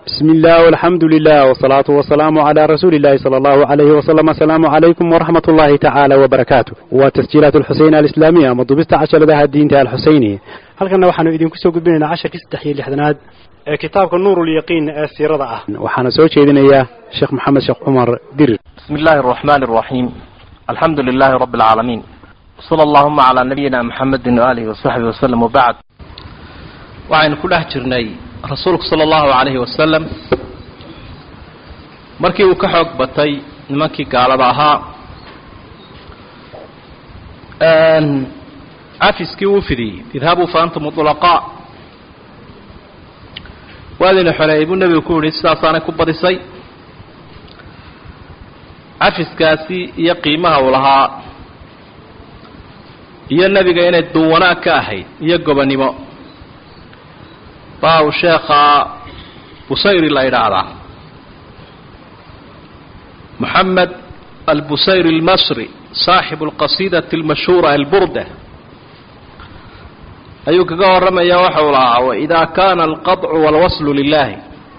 بسم الله والحمد لله والصلاة والسلام على رسول الله صلى الله عليه وسلم السلام عليكم ورحمة الله تعالى وبركاته وتسجيلات الحسين الإسلامية مضبست عشر لها الدين الحسيني هل كنا وحنا إذن كسو قبلنا عشر كستحيي لحدناد كتابك النور اليقين السيرة آه وحنا سوى إذن إياه شيخ محمد شيخ عمر دير بسم الله الرحمن الرحيم الحمد لله رب العالمين وصلى اللهم على نبينا محمد وآله وصحبه وسلم وبعد waxaynu ku dhex jirnay rasuulku sala allahu calayhi wasalam markii uu ka xoog batay nimankii gaalada ahaa cafiskii uu fidiyey idhabuu fa antum ulaqaa waadina xoleeyay buu nebigu ku yihi sidaasaanay ku badisay cafiskaasi iyo qiimaha uu lahaa iyo nebiga inay duwanaag ka ahayd iyo gobonimo baa uu sheekha busayri la idhaahdaa moxamed albusayri almasri saaxibu alqasiidati almashhuura alburda ayuu kaga warramaya waxa uu lahaa waidaa kaana alqadcu walwaslu lilaahi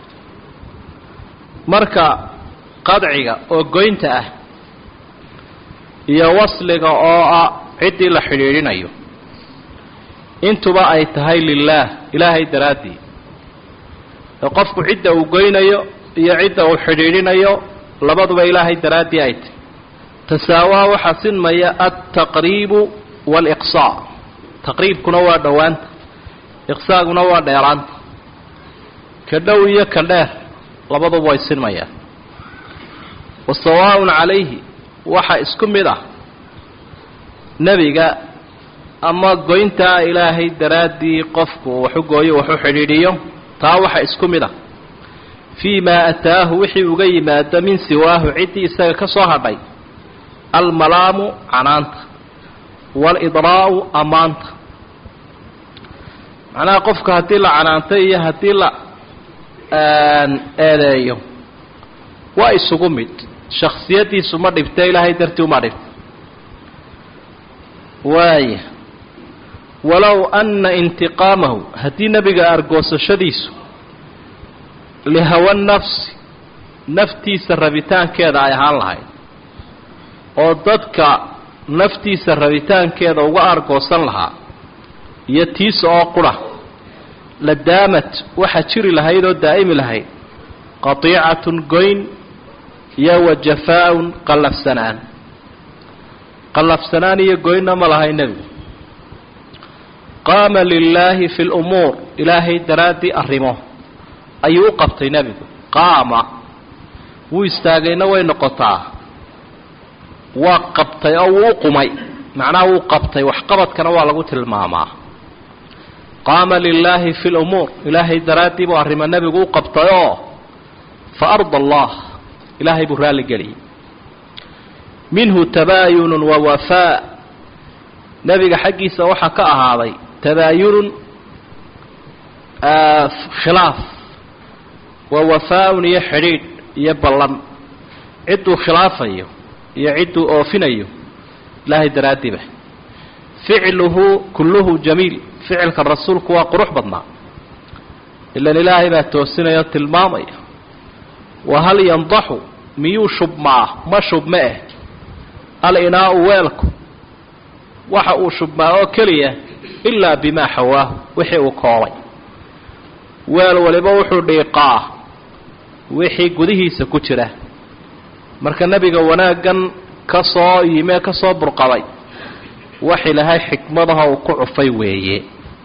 marka qadciga oo goynta ah iyo wasliga oo ah ciddii la xidhiidhinayo intuba ay tahay lilaah ilaahay daraaddii ee qofku cidda uu goynayo iyo cidda uu xidhiidhinayo labaduba ilaahay daraaddii ay tahy tasaawaa waxaa sinmaya altaqriibu waaliqsaa taqriibkuna waa dhowaanta iqsaaguna waa dheeraanta ka dhow iyo ka dheer labaduba way sinmayaan wa sawaaءun calayhi waxa isku mid ah nebiga ama goyntaa ilaahay daraaddii qofku waxu gooyo waxu xidhiidhiyo taa waxa isku mid ah fii maa ataahu wixii uga yimaado min siwaahu ciddii isaga ka soo hadhay almalaamu canaanta waalidraa'u ammaanta macnaha qofka haddii la canaantay iyo haddii la eedeeyo waa isugu mid shaksiyaddiisu ma dhibta ilaahay dartii uma dhibta waaya walow anna intiqaamahu haddii nebiga argoosashadiisu lihawa nafsi naftiisa rabitaankeeda ay ahaan lahayd oo dadka naftiisa rabitaankeeda uga argoosan lahaa iyo tiisa oo qura la daamat waxaa jiri lahayd oo daa'imi lahayd qatiicatun goyn iyo wa jafaa-un qallafsanaan qallafsanaan iyo goynna ma lahay nebigu qaama lilaahi fi lumuur ilaahay daraaddii arrimo ayuu u qabtay nebigu qaama wuu istaagayna way noqotaa waa qabtay oo wuu u qumay macnaha wuu qabtay waxqabadkana waa lagu tilmaamaa qaama lilaahi fi lumuur ilaahay daraaddii buu arrimo nebigu u qabtay oo fa arda allah ilaahay buu raalligeliyey minhu tabaayunun wa wafaa nebiga xaggiisa waxaa ka ahaaday tabaayunun khilaaf wa wafaa-un iyo xidhiidh iyo ballan cidduu khilaafayo iyo cidduu oofinayo ilaahay daraaddiiba ficluhu kulluhu jamiil ficilka rasuulku waa qurux badnaa ilan ilaahay baa toosinaya oo tilmaamaya wa hal yandaxu miyuu shubmaa ma shubma eh al-inaau weelku waxa uu shubmaa oo keliya ilaa bimaa xawaahu wixii uu koobay weel waliba wuxuu dhiiqaa wixii gudihiisa ku jira marka nebiga wanaaggan ka soo yimee ka soo burqaday wax ilaahay xikmadaha uu ku cufay weeye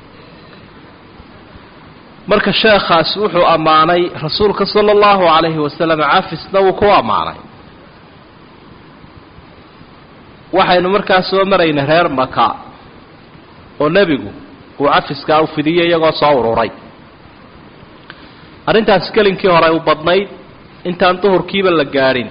marka sheekhaas wuxuu ammaanay rasuulka sala allahu calayhi wasalam cafisna wuu ku ammaanay waxaynu markaa soo maraynay reer maka oo nebigu uu cafiskaa u fidiyey iyagoo soo ururay arrintaasi kelinkii hore u badnayd intaan duhurkiiba la gaadhin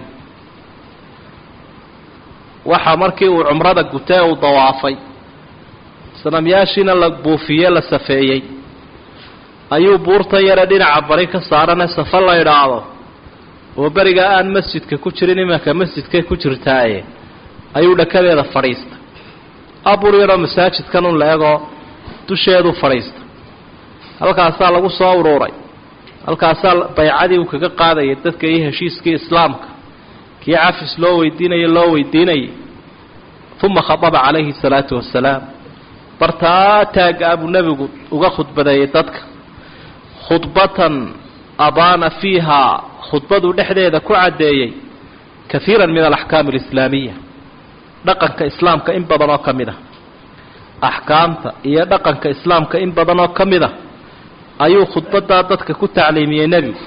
waxaa markii uu cumrada gutee uu dawaafay sanamyaashiina la buufiyey la safeeyey ayuu buurtan yare dhinaca bari ka saarane safa la idhaahdo oo beriga aan masjidka ku jirin imanka masjidkay ku jirtaaye ayuu dhakadeeda fadhiistay abur yaroo masaajidkan un la egoo dusheedu fadhiistay halkaasaa lagu soo uruuray halkaasaa baycadii uu kaga qaadayay dadka iyo heshiiskii islaamka kii cafis loo weydiinaya loo weydiinayay uma khadaba calayhi salaatu wasalaam bartaa taagga abuu nebigu uga khudbadeeyay dadka khudbatan abaana fiihaa khudbaduu dhexdeeda ku caddeeyey kaiira min alaxkaam alislaamiya dhaqanka islaamka in badan oo ka mid a axkaamta iyo dhaqanka islaamka in badan oo ka mid a ayuu khudbadaa dadka ku tacliimiyey nebigu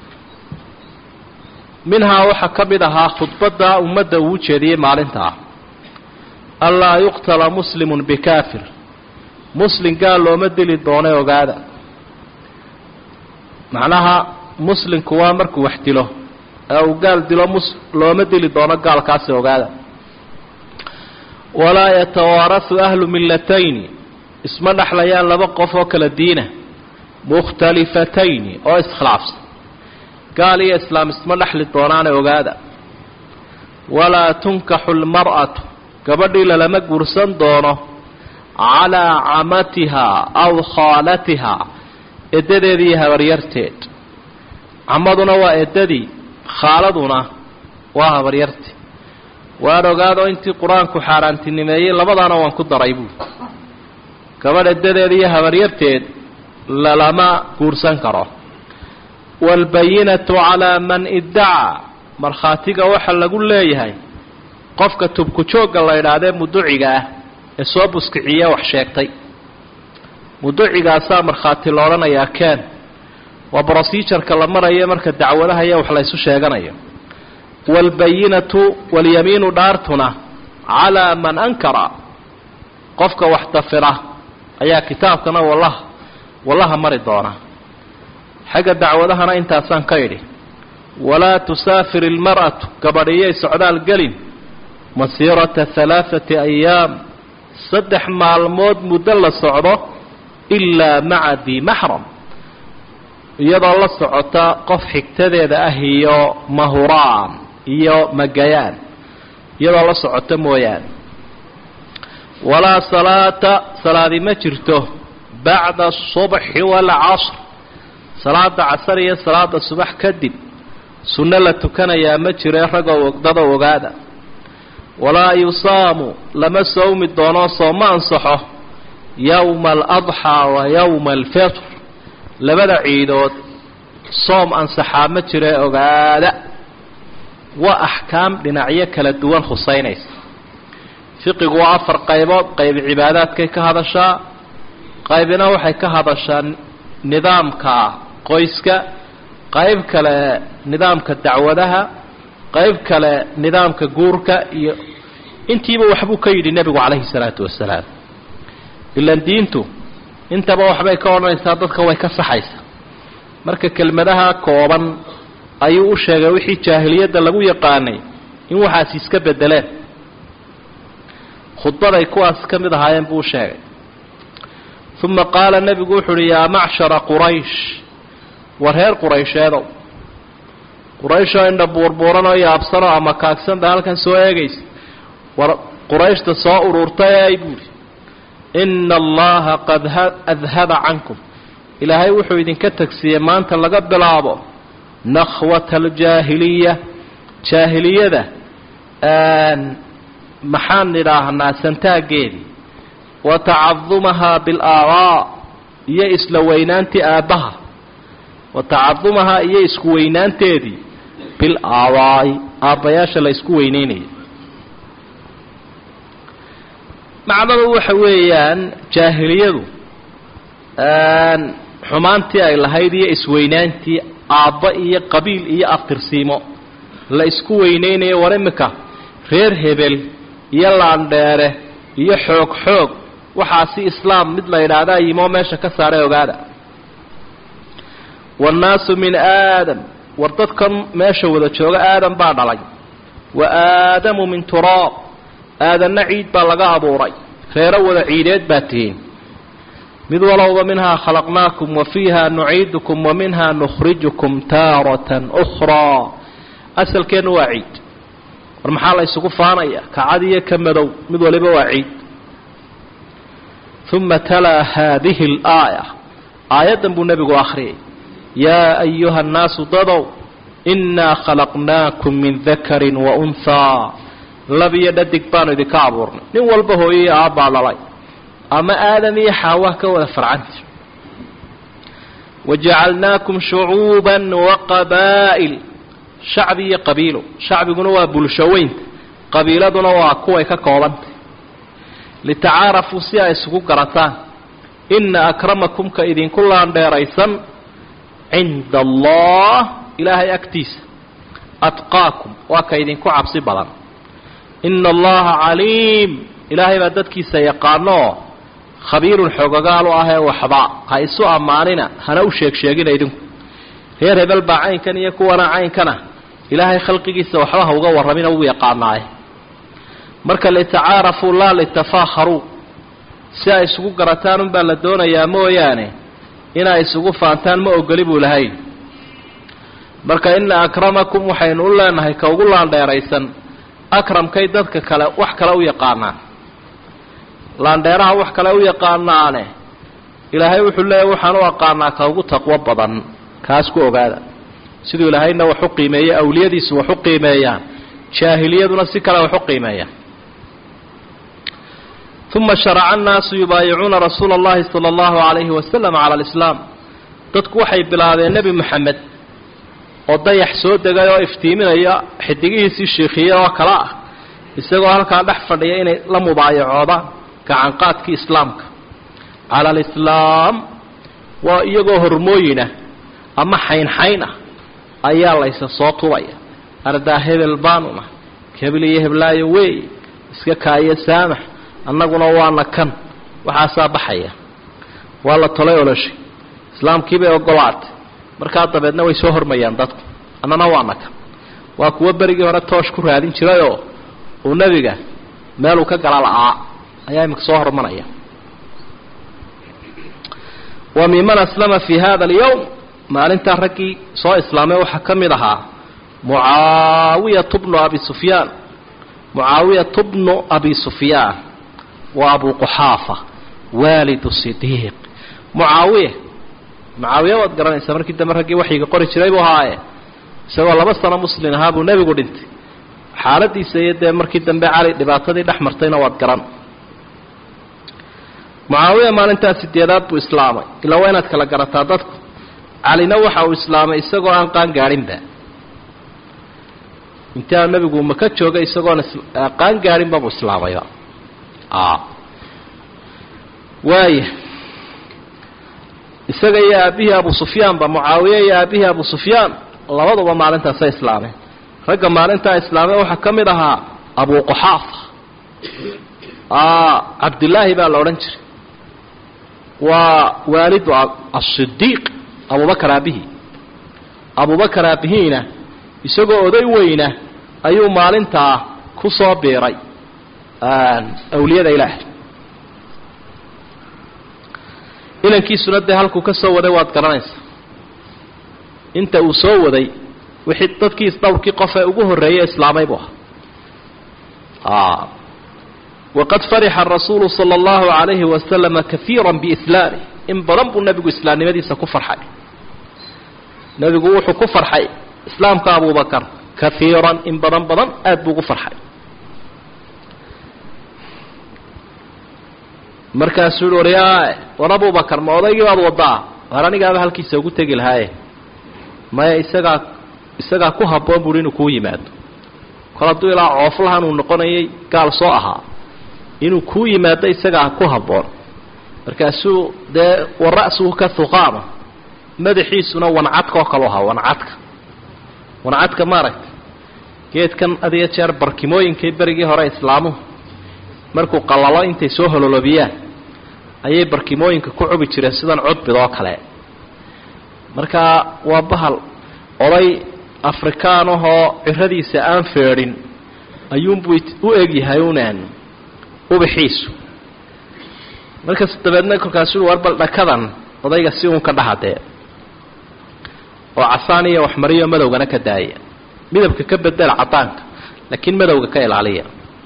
minhaa waxaa ka mid ahaa khudbadaa ummadda uu jeediyey maalinta ah anlaa yuqtala muslimun bikaafir muslim gaal looma dili doone ogaada macnaha muslimku waa markuu wax dilo ee uu gaal dilo mus looma dili doono gaalkaasi ogaada walaa yatawaarasu ahlu millatayni isma dhexlayaan laba qof oo kala diina mukhtalifatayni oo iskhilaafsan gaal iyo islaam isma dhexli doonaane ogaada walaa tunkaxu lmar'atu gabadhii lalama guursan doono calaa camatihaa aw khaalatihaa eddadeeda iyo habaryarteed camaduna waa eddadii khaaladuna waa habaryarti waan ogaado intii qur-aanku xaaraantinimeeyey labadaana waan ku daray buuli gabadh eddadeeda iyo habaryarteed lalama guursan karo waalbayinatu calaa man iddacaa markhaatiga waxa lagu leeyahay qofka tubku joogga la idhaahdee muduciga ah ee soo buskiciye wax sheegtay muducigaasaa markhaati la odhanayaa keen waa brosijarka la marayo marka dacwadaha iyo wax laysu sheeganayo waalbayinatu walyamiinu dhaartuna calaa man ankara qofka wax dafira ayaa kitaabkana wallaha wallaha mari doona xagga dacwadahana intaasaan ka idhi walaa tusaafir ilmar'atu gabadhiyay socdaal gelin masiirata halaaثati ayaam saddex maalmood muddo la socdo ilaa maca dii maxram iyadoo la socota qof xigtadeeda ah iyo mahuraan iyo magayaan iyadoo la socota mooyaane walaa salaata salaadi ma jirto bacda asubxi waalcasr salaada casar iyo salaada subax kadib sunno la tukanayaa ma jire ragoo dada ogaada walaa yusaamu lama soomi doono sooma ansaxo yowma aladxaa wa yowma alfitr labada ciidood soom ansaxaa ma jire ogaada waa axkaam dhinacyo kala duwan khusaynaysa fiqigu waa afar qaybood qayb cibaadaadkay ka hadashaa qaybina waxay ka hadashaa nidaamka qoyska qayb kale nidaamka dacwadaha qayb kale nidaamka guurka iyo intiiba waxbuu ka yidhi nebigu calayhi salaatu wasalaam ilan diintu intaba waxbay ka odhanaysaa dadka way ka saxaysaa marka kelmadaha kooban ayuu u sheegay wixii jaahiliyadda lagu yaqaanay in waxaasi iska bedeleen khudbaday kuwaas ka mid ahaayeen buu u sheegay uma qaala nebigu wuxu uhi yaa macshara quraysh war reer quraysheedow qurayshoo indha buurbuuranoo yaabsanoo ama kaagsanba halkan soo eegaysa war qurayshta soo ururtay buuhi ina allaha qad adhaba cankum ilaahay wuxuu idinka tagsiiyey maanta laga bilaabo nakhwata aljaahiliya jaahiliyada maxaan idhaahnaa santaaggeedii wa tacadumahaa bilaabaa iyo isla weynaantii aabbaha wa tacadumahaa iyo isku weynaanteedii bil aabaa'i aabbayaasha la isku weyneynaya macnadu waxa weeyaan jaahiliyadu xumaantii ay lahayd iyo isweynaantii aabba iyo qabiil iyo aftirsiimo la isku weyneynayo war imika reer hebel iyo laandheere iyo xoog xoog waxaasi islaam mid la yidhaahdaa yimoo meesha ka saaray ogaada waannaasu min aadam war dadkan meesha wada jooga aadam baa dhalay wa aadamu min turaab aadanna ciid baa laga abuuray reero wada ciideed baa tihiin mid walowba minhaa khalaqnaakum wa fiiha nuciidukum wa minhaa nukhrijukum taaratan ukhraa asalkeennu waa ciid war maxaa la ysugu faanaya kacad iyo ka madow mid waliba waa ciid uma talaa haadihi alaaya aayaddan buu nebigu akhriyay yaa ayuha annaasu dadow innaa khalaqnaakum min dakarin wa unhaa lab iyo dhadig baanu idinka abuurnay nin walba hooyaiyo aabbaa dhalay ama aadam iyo xaawah ka wada farcanta wajacalnaakum shucuuban wa qabaa'il shacbi iyo qabiilo shacbiguna waa bulsho weynta qabiiladuna waa kuway ka koobantay litacaarafuu si ay isugu garataan inna akramakum ka idinku laandheeraysan cinda allah ilaahay agtiisa atqaakum waa ka idinku cabsi badan ina allaha caliim ilaahay baa dadkiisa yaqaanooo khabiirun xoogagaal u ahee waxba ha isu ammaanina hana u sheeg sheegina idinku reer hebel baa caynkan iyo kuwana caynkana ilaahay khalqigiisa waxba ha uga warramina wuu yaqaanaaye marka litacaarafuu laa litafaakharuu si ay isugu garataan unbaa la doonayaa mooyaane inay isugu faantaan ma ogoli buu lahayn marka ina akramakum waxaynu u leenahay ka ugu laandheeraysan akramkay dadka kale wax kale u yaqaanaan laandheeraha wax kale u yaqaanaane ilaahay wuxuu leeyahy waxaan u aqaanaa ka ugu taqwo badan kaas ku ogaada siduu ilaahayna wax u qiimeeyey awliyadiisu wax u qiimeeyaan jaahiliyaduna si kale wax u qiimeeyaan uma sharaca annaasu yubaayicuuna rasuula allahi sala allahu calayhi wasalam cala alislaam dadku waxay bilaabeen nebi moxamed oo dayax soo degay oo iftiiminaya xidigihiisii shiikhiye oo kale ah isagoo halkaa dhex fadhiya inay la mubaayacoodaan gacanqaadkii islaamka cala alislaam waa iyagoo hormooyinah ama xaynxayn ah ayaa laysa soo tubaya ardaa hebel baanuna hebel iyo heblaayo wey iska kaayo saamax annaguna waana kan waxaasaa baxaya waa la tolay oloshay islaamkiibay ogolaatay markaa dabeedna way soo hormayaan dadku annana waana kan waa kuwo berigii hore toosh ku raadin jirayoo uu nebiga meeluu ka gala la'aa ayaa iminka soo hormanaya wa miman aslama fi hada alyowm maalintaa raggii soo islaamay waxaa ka mid ahaa mucaawiyatu bnu abi sufyaan mucaawiyatu bnu abi sufyaan waa abu quxaafa waalidu sidiiq mucaawiya mucaawiya waad garanaysaa markii dambe raggii waxyiga qori jiray buu ahaaye isagoo laba sano muslin ahaa buu nebigu dhintay xaaladiisa iyo dee markii dambe cali dhibaatadii dhex martayna waad garan mucaawiya maalintaa sideedaad buu islaamay ilaa waa inaad kala garataa dadku calina waxa uu islaamay isagoo aan qaan gaadhinba intaa nebigu maka joogay isagoon qaan gaadhinba buu islaamayba waaya isaga iyo aabihii abu sufyaanba mucaawiye iyo aabihii abu sufyaan labaduba maalintaasay islaameen ragga maalintaa islaamay waxaa ka mid ahaa abu quxaafa cabdillaahi baa la odhan jiray waa waalidu asidiiq abubakar aabihii abubakar aabihiina isagoo oday weyna ayuu maalintaa ku soo biiray awliyada ilaahay inankiisuna dee halkuu ka soo waday waad garanaysaa inta uu soo waday wixii dadkii dhowrkii qof ee ugu horreeyey islaamay buu ahaa waqad farixa rasuulu sala allahu calayhi wasalama kaiira biislaamih in badan buu nebigu islaamnimadiisa ku farxay nebigu wuxuu ku farxay islaamka abubakar kaiiran in badan badan aada buu ugu farxay markaasuu yihi waryaa war abubakar ma odaygii baad wadaa war anigaaba halkiisa ugu tegi lahaaye maya isagaa isagaa ku habboon buui inuu kuu yimaado kol hadduu ilaa cooflahan uu noqonayay gaal soo ahaa inuu kuu yimaado isagaa ku habboon markaasuu dee wa ra'suhu ka huqaama madaxiisuna wancadka oo kale u ahaa wancadka wancadka maaragtay geedkan had iyo jeer barkimooyinkii berigii hore islaamuhu markuu qallalo intay soo hololobiyaan ayay barkimooyinka ku cubi jireen sidan cudbid oo kale markaa waa bahal oday afrikaan ahoo ciradiisa aan feedhin ayuunbuu u egyahay unaan ubaxiisu markas dabeedna kolkaasuu war bal dhakadan odayga si uun ka dhahadee oo casaan iyo waxmariyo madowgana ka daaya midabka ka bedela cadaanka laakiin madowga ka ilaaliya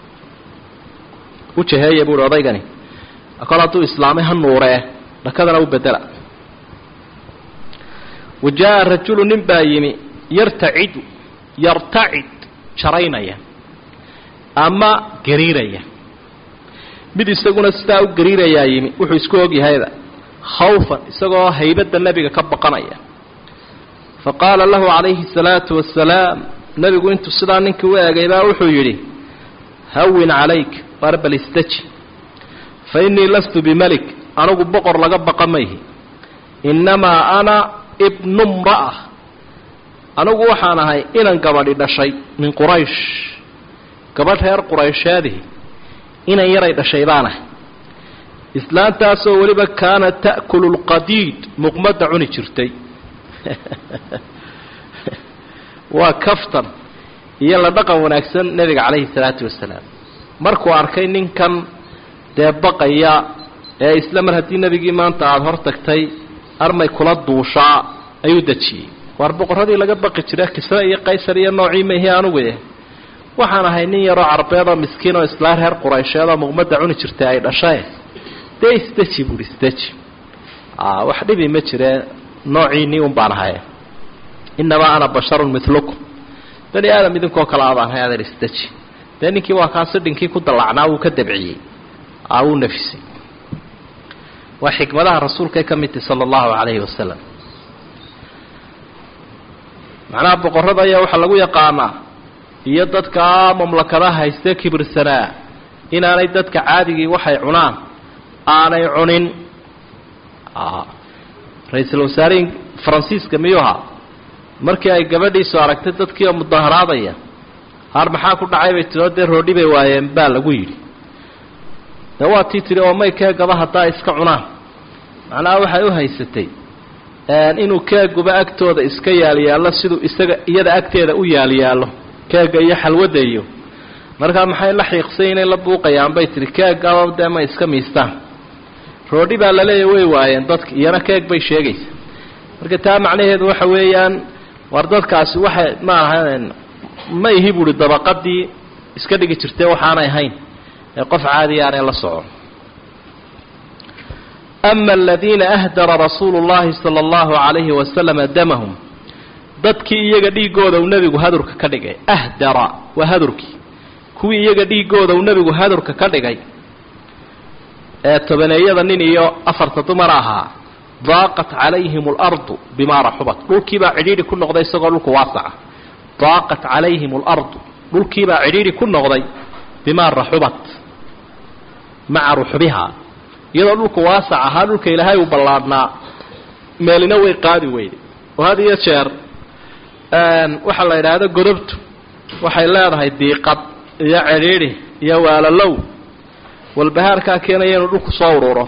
u jaheeya buuhi odaygani kol hadduu islaamay ha nuuree dhakadana u bedela wa jaa rajulu nin baa yimi yartacidu yartacid jaraynaya ama gariiraya mid isaguna sidaa u gariirayaa yimi wuxuu isku ogyahayda khawfan isagoo haybadda nebiga ka baqanaya fa qaala lahu calayhi salaatu wasalaam nebigu intuu sidaa ninkii u eegay baa wuxuu yidhi hawin calayk warbal istaji fa innii lastu bimalik anigu boqor laga baqa mayhi innamaa ana ibnu mra'a anigu waxaan ahay inan gabadhi dhashay min quraysh gabadh reer quraysheedihi inan yaray dhashay baan ahay islaantaasoo weliba kaanat ta'kulu lqadiid muqmadda cuni jirtay waa kaftan iyo la dhaqan wanaagsan nebiga calayhi salaatu wasalaam markuu arkay ninkan dee baqaya ee isla mar haddii nebigii maanta aada hor tagtay armay kula duushaa ayuu dejiyey waar boqorradii laga baqi jira kisre iyo qaysar iyo noocii maihi anugu eh waxaan ahay nin yaroo carbeed oo miskiin oo islaa reer quraysheed oo muqmadda cuni jirtay ay dhashae dee isdeji buuhi isdeji wax dhibi ma jiree noociinii un baan ahay innamaa ana basharun milukum bani aadam idinkoo kale abaan hay adeer isdeji dee ninkii waa kaa sidhinkii ku dallacnaa wuu ka dabciyey wuu nafisay waa xikmadaha rasuulkay ka mid tahi sala allahu calayhi wasalam macnaha boqorrada ayaa waxaa lagu yaqaanaa iyo dadka mamlakadaha haystee kibirsanaa inaanay dadka caadigii waxay cunaan aanay cunin ra-iisul wasaarihii faransiiska miyuuha markii ay gabadhiisu aragtay dadkii oo mudaharaadaya haar maxaa ku dhacay bay tiro dee roodhi bay waayeen baa lagu yidhi dee waa tii tidhi oo may keegaba haddaa iska cunaan macnaha waxay u haysatay inuu keeguba agtooda iska yaalyaallo siduu isaga iyada agteeda u yaalyaallo keega iyo xalwadda iyo markaa maxay la xiiqsay inay la buuqayaan bay tihi keegaba dee ma iska miistaan roodhi baa laleeya way waayeen dadka iyana keeg bay sheegaysa marka taa macnaheedu waxa weeyaan war dadkaasi waxay ma ahan ma ihi buuhi dabaqadii iska dhigi jirtee waxaanay ahayn ee qof caadi aanay la socon ama aladiina ahdara rasuulu llahi sala allahu calayhi wasalama damahum dadkii iyaga dhiiggooda uu nebigu hadurka ka dhigay ahdara waa hadurkii kuwii iyaga dhiiggooda uu nebigu hadurka ka dhigay ee tobaneeyada nin iyo afarta dumar ahaa daaqat calayhim alardu bimaa raxubat dhulkiibaa cidhiidhi ku noqday isagoo dhulku waasaca daaqat calayhim alardu dhulkiibaa cidhiidhi ku noqday bimaa raxubat maca ruxbihaa iyadoo dhulku waasac ahaa dhulka ilaahay uu ballaadhnaa meelina way qaadi weyday oo had iyo jeer waxaa la yidhaahda godobtu waxay leedahay diiqad iyo cidhiidhi iyo waalalow walbahaarkaa keenaya inuu dhulku soo ururo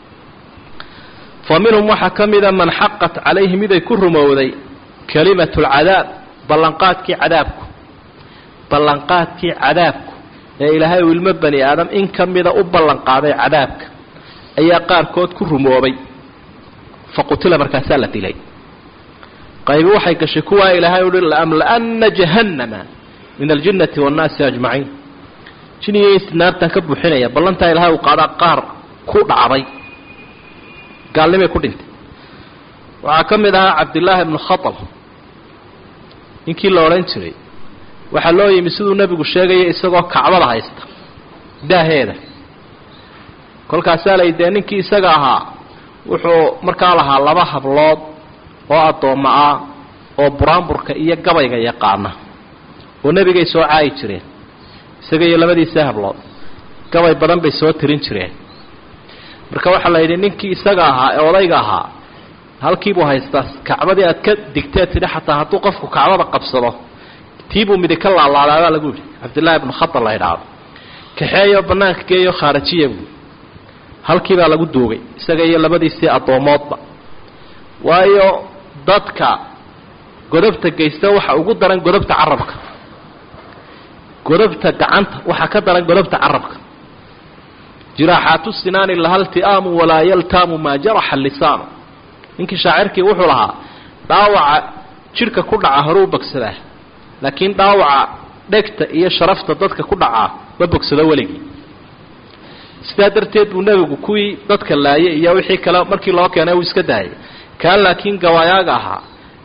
fa minhum waxaa ka mida man xaqat calayhi miday ku rumowday kalimatu lcadaab ballanqaadkii cadaabku ballanqaadkii cadaabku ee ilaahay uu ilmo bani aadam in ka mida u ballanqaaday cadaabka ayaa qaarkood ku rumoobay fa qutila markaasaa la dilay qaybi waxay gashay kuwaa ilaahay uhi laamla'anna jahannama min aljinnati waannaasi ajmaciin jinigiis naartaan ka buuxinaya ballantaa ilaahay uu qaadaa qaar ku dhacday gaalnimay ku dhintay waxaa ka mid ahaa cabdillaahi ibnu khatal ninkii la odhan jiray waxaa loo yimi siduu nebigu sheegaya isagoo kacbada haysta daaheeda kolkaasaa lay dee ninkii isaga ahaa wuxuu markaa lahaa laba hablood oo addoommo ah oo buraanburka iyo gabayga yaqaana oo nebigay soo caayi jireen isaga iyo labadiisa hablood gabay badan bay soo tirin jireen marka waxaa la yidhi ninkii isaga ahaa ee odayga ahaa halkiibuu haystaa kacbadii aad ka digtee tidhi xataa hadduu qofku kacbada qabsado tiibuu midig ka laalaadaabaa lagu yidhi cabdillaahi ibnu khatar la idhaahdo kaxeeyo bannaanka geeyo khaarajiya buu halkiibaa lagu duugay isaga iyo labadiisii addoommoodba waayo dadka godobta geysta waxa ugu daran godobta carabka godobta gacanta waxaa ka daran godobta carabka jiraaxaatu sinaani lahalti'aamu walaa yaltaamu maa jaraxa lisaanu ninkii shaacirkii wuxuu lahaa dhaawaca jidhka ku dhaca horuu bogsadaa laakiin dhaawaca dhegta iyo sharafta dadka ku dhacaa ma bogsado weligii sidaa darteed buu nebigu kuwii dadka laayay iyo wixii kale markii loo keenay uu iska daayay kaan laakiin gawaayaaga ahaa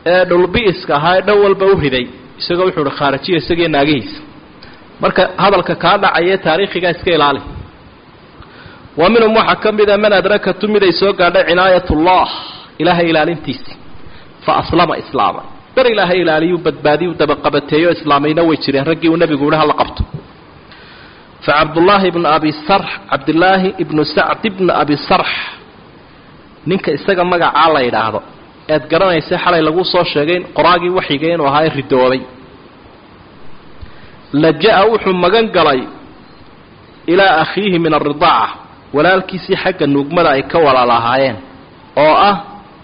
ee dhulbi'iska ahaa ee dhan walba u riday isagoo wuxuu uhi khaarajiya isagiiyo naagihiisa marka hadalka kaa dhacaya taariikhigaa iska ilaali wa minhum waxaa ka mida man adrakatu mid ay soo gaadhay cinaayatullah ilaahay ilaalintiisi fa aslama islaama dar ilaahay ilaaliyuu badbaadiyu dabaqabateeyo islaamayna way jireen raggii uu nebigu yihi hala qabto fa cabdullaahi ibnu abi sarx cabdillaahi ibnu sacd ibnu abi sarx ninka isaga magacaa la yidhaahdo ead garanaysa xalay lagu soo sheegay qoraagii waxyiga inuu ahaa ridoobay laja-a wuxuu magan galay ilaa akhiihi min alridaaca walaalkiisii xagga nuugmada ay ka walaalahaayeen oo ah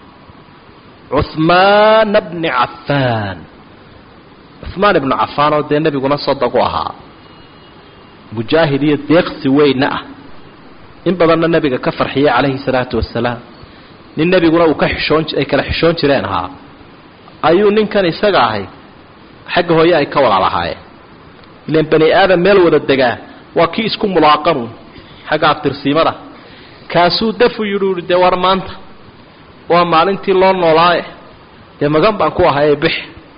cuhmaana bni cafaan cuhmaan ibnu cafaan oo dee nebiguna soddog u ahaa mujaahid iyo deeqsi weynna ah in badanna nebiga ka farxiyay calayhi salaatu wasalaam nin nebiguna uu ka xishoon ay kala xishoon jireen ahaa ayuu ninkan isaga ahay xagga hooye ay ka walaalahaayeen ilan bani aadam meel wada degaa waa kii isku mulaaqanu xagga abtirsiimada kaasuu dafu yidhi uhi dee war maanta waa maalintii loo noolaaye dee magan baan ku ahaye bix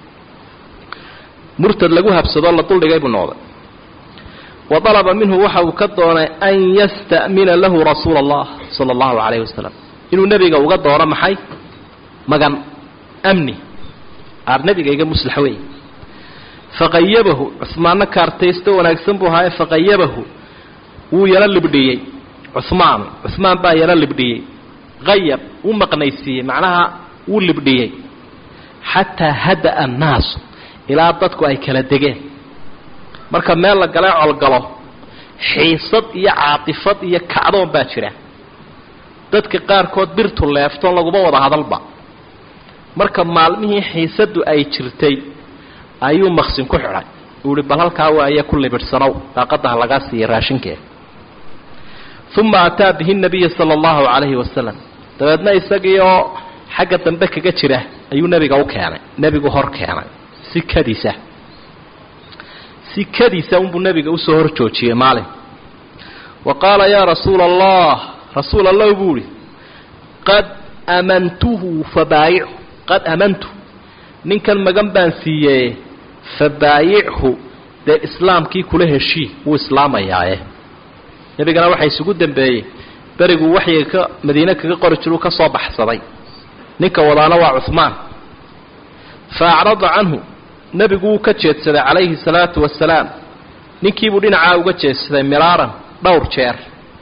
murtad lagu habsadoo la duldhigay buu noqday wa dalaba minhu waxa uu ka doonay an yasta'mina lahu rasuula allah sala allahu calayhi wasalam inuu nebiga uga doono maxay magan amni aar nebiga iga muslax wey faqayabahu cuhmaanna kaartaysto wanaagsan buu ahaaye faqayabahu wuu yaro libdhiyey cuhmaan cuhmaan baa yaro libdhiyey qayab wuu maqnaysiiyey macnaha wuu libdhiyey xataa hada'a annaasu ilaa dadku ay kala degeen marka meel la galee colgalo xiisad iyo caatifad iyo kacdoon baa jira dadka qaarkood birtu leeftoon laguma wada hadalba marka maalmihii xiisaddu ay jirtay ayuu maqsin ku xidhay uu ihi bal halkaa waaye ku libidhsanow daaqadaha lagaa siiya raashinkeeda uma ataa bihi nabiya sala allahu calayhi wasalam dabeedna isagii oo xagga dambe kaga jira ayuu nebiga u keenay nebigu hor keenay si kadiisa si kadiisa unbuu nebiga usoo hor joojiyey maalin wa qaala yaa rasuula allah rasuul allah buu ihi qad amantuhu fabaayichu qad amantu ninkan magan baan siiyee fabaayichu dee islaamkii kula heshii wuu islaamayaaye nebigana waxaa isugu dambeeyey beriguu waxyiga ka madiine kaga qori jiruu ka soo baxsaday ninka wadaana waa cuhmaan fa acrada canhu nebigu wuu ka jeedsaday calayhi salaatu wasalaam ninkiibuu dhinacaa uga jeedsaday miraaran dhowr jeer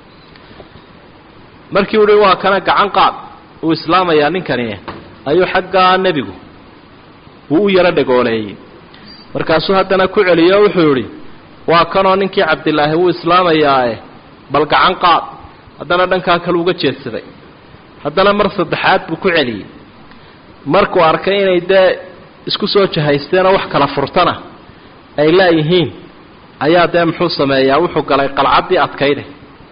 markii uhi waa kana gacan qaad uu islaamayaa ninkani ayuu xaggaa nebigu wuu u yaro dhagooleeyey markaasuu haddana ku celiyo o wuxuu yidhi waa kanoo ninkii cabdilaahi wuu islaamayaae bal gacan qaad haddana dhankaa kale uga jeedsaday haddana mar saddexaad buu ku celiyey markuu arkay inay dee isku soo jahaysteenoo wax kala furtana ay laayihiin ayaa dee muxuu sameeyaa wuxuu galay qalcaddii adkayday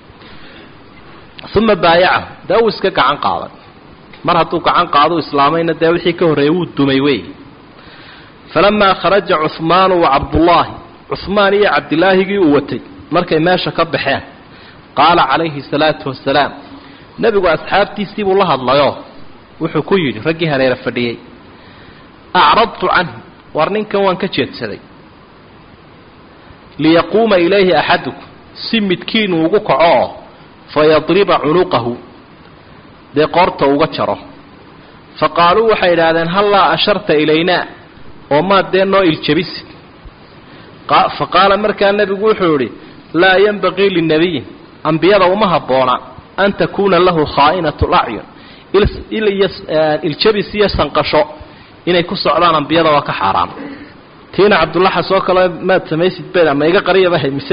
uma baayacahu dee uu iska gacan qaaday mar hadduu gacan qaado islaamayna dee wixii ka horreeyey wuu dumay wey falamaa kharaja cuhmaanu wa cabdullaahi cuhmaan iyo cabdilaahigii uu watay markay meesha ka baxeen qaala calayhi salaatu wasalaam nebigu asxaabtiisii buu la hadlayoo wuxuu ku yidhi raggii hareera fadhiyey acradtu canhu war ninkan waan ka jeedsaday liyaquuma ilayhi axadukum si midkiinuu ugu kaco oo fayadriba cunuqahu dee qoorta uga jaro fa qaaluu waxay idhaahdeen hallaa asharta ilaynaa oo maad dee noo iljabisid fa qaala markaa nebigu wuxuu idhi laa yenbaqii linabiyin ambiyada uma habboona an takuuna lahu khaa'inatu lacyun iljabis iyo sanqasho inay ku socdaan ambiyada waa ka xaaraan tiina cabdullaxas oo kale maad samaysid bed ama iga qariyabahay mise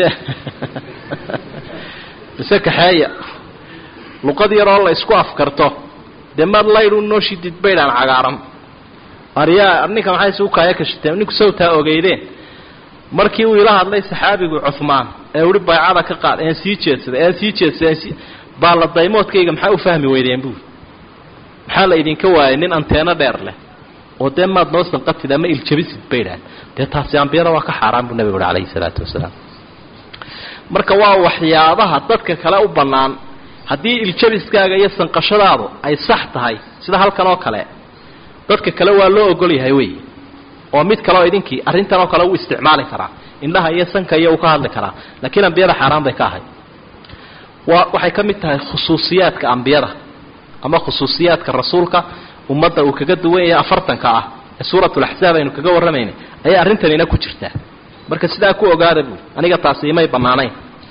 mise kaxeeya luqad yaroo la isku afkarto dee maad laydu noo shidid baydhaan cagaaran aryaa ninka maxay isugu kaaya kashiteen ninku sawtaa ogeydeen markii uu ila hadlay saxaabigu cuhmaan ee uhi baycada ka qaad een sii jeedsaday een sii jeedsaday sii baalla daymoodkayga maxaa u fahmi weydeen buuri maxaa la idinka waayay nin anteeno dheer leh oo dee maad noo sanqatid ama iljabisid baydhaan dee taasi ambiyada waa ka xaaraan buu nebigu uhi calayhi salaatu wasalaam marka waa waxyaabaha dadka kale u bannaan haddii iljabiskaaga iyo sanqashadaadu ay sax tahay sida halkan oo kale dadka kale waa loo ogol yahay wey oo mid kale oo idinkii arrintan oo kale uu isticmaali karaa indhaha iyo sanka iyo uu ka hadli karaa laakiin ambiyada xaaraan bay ka ahay waa waxay ka mid tahay khusuusiyaadka ambiyada ama khusuusiyaadka rasuulka ummadda uu kaga duwan yahay afartanka ah ee suuratulaxsaab aynu kaga warramaynay ayay arrintanina ku jirtaa marka sidaa ku ogaada buui aniga taasi imay bannaanayn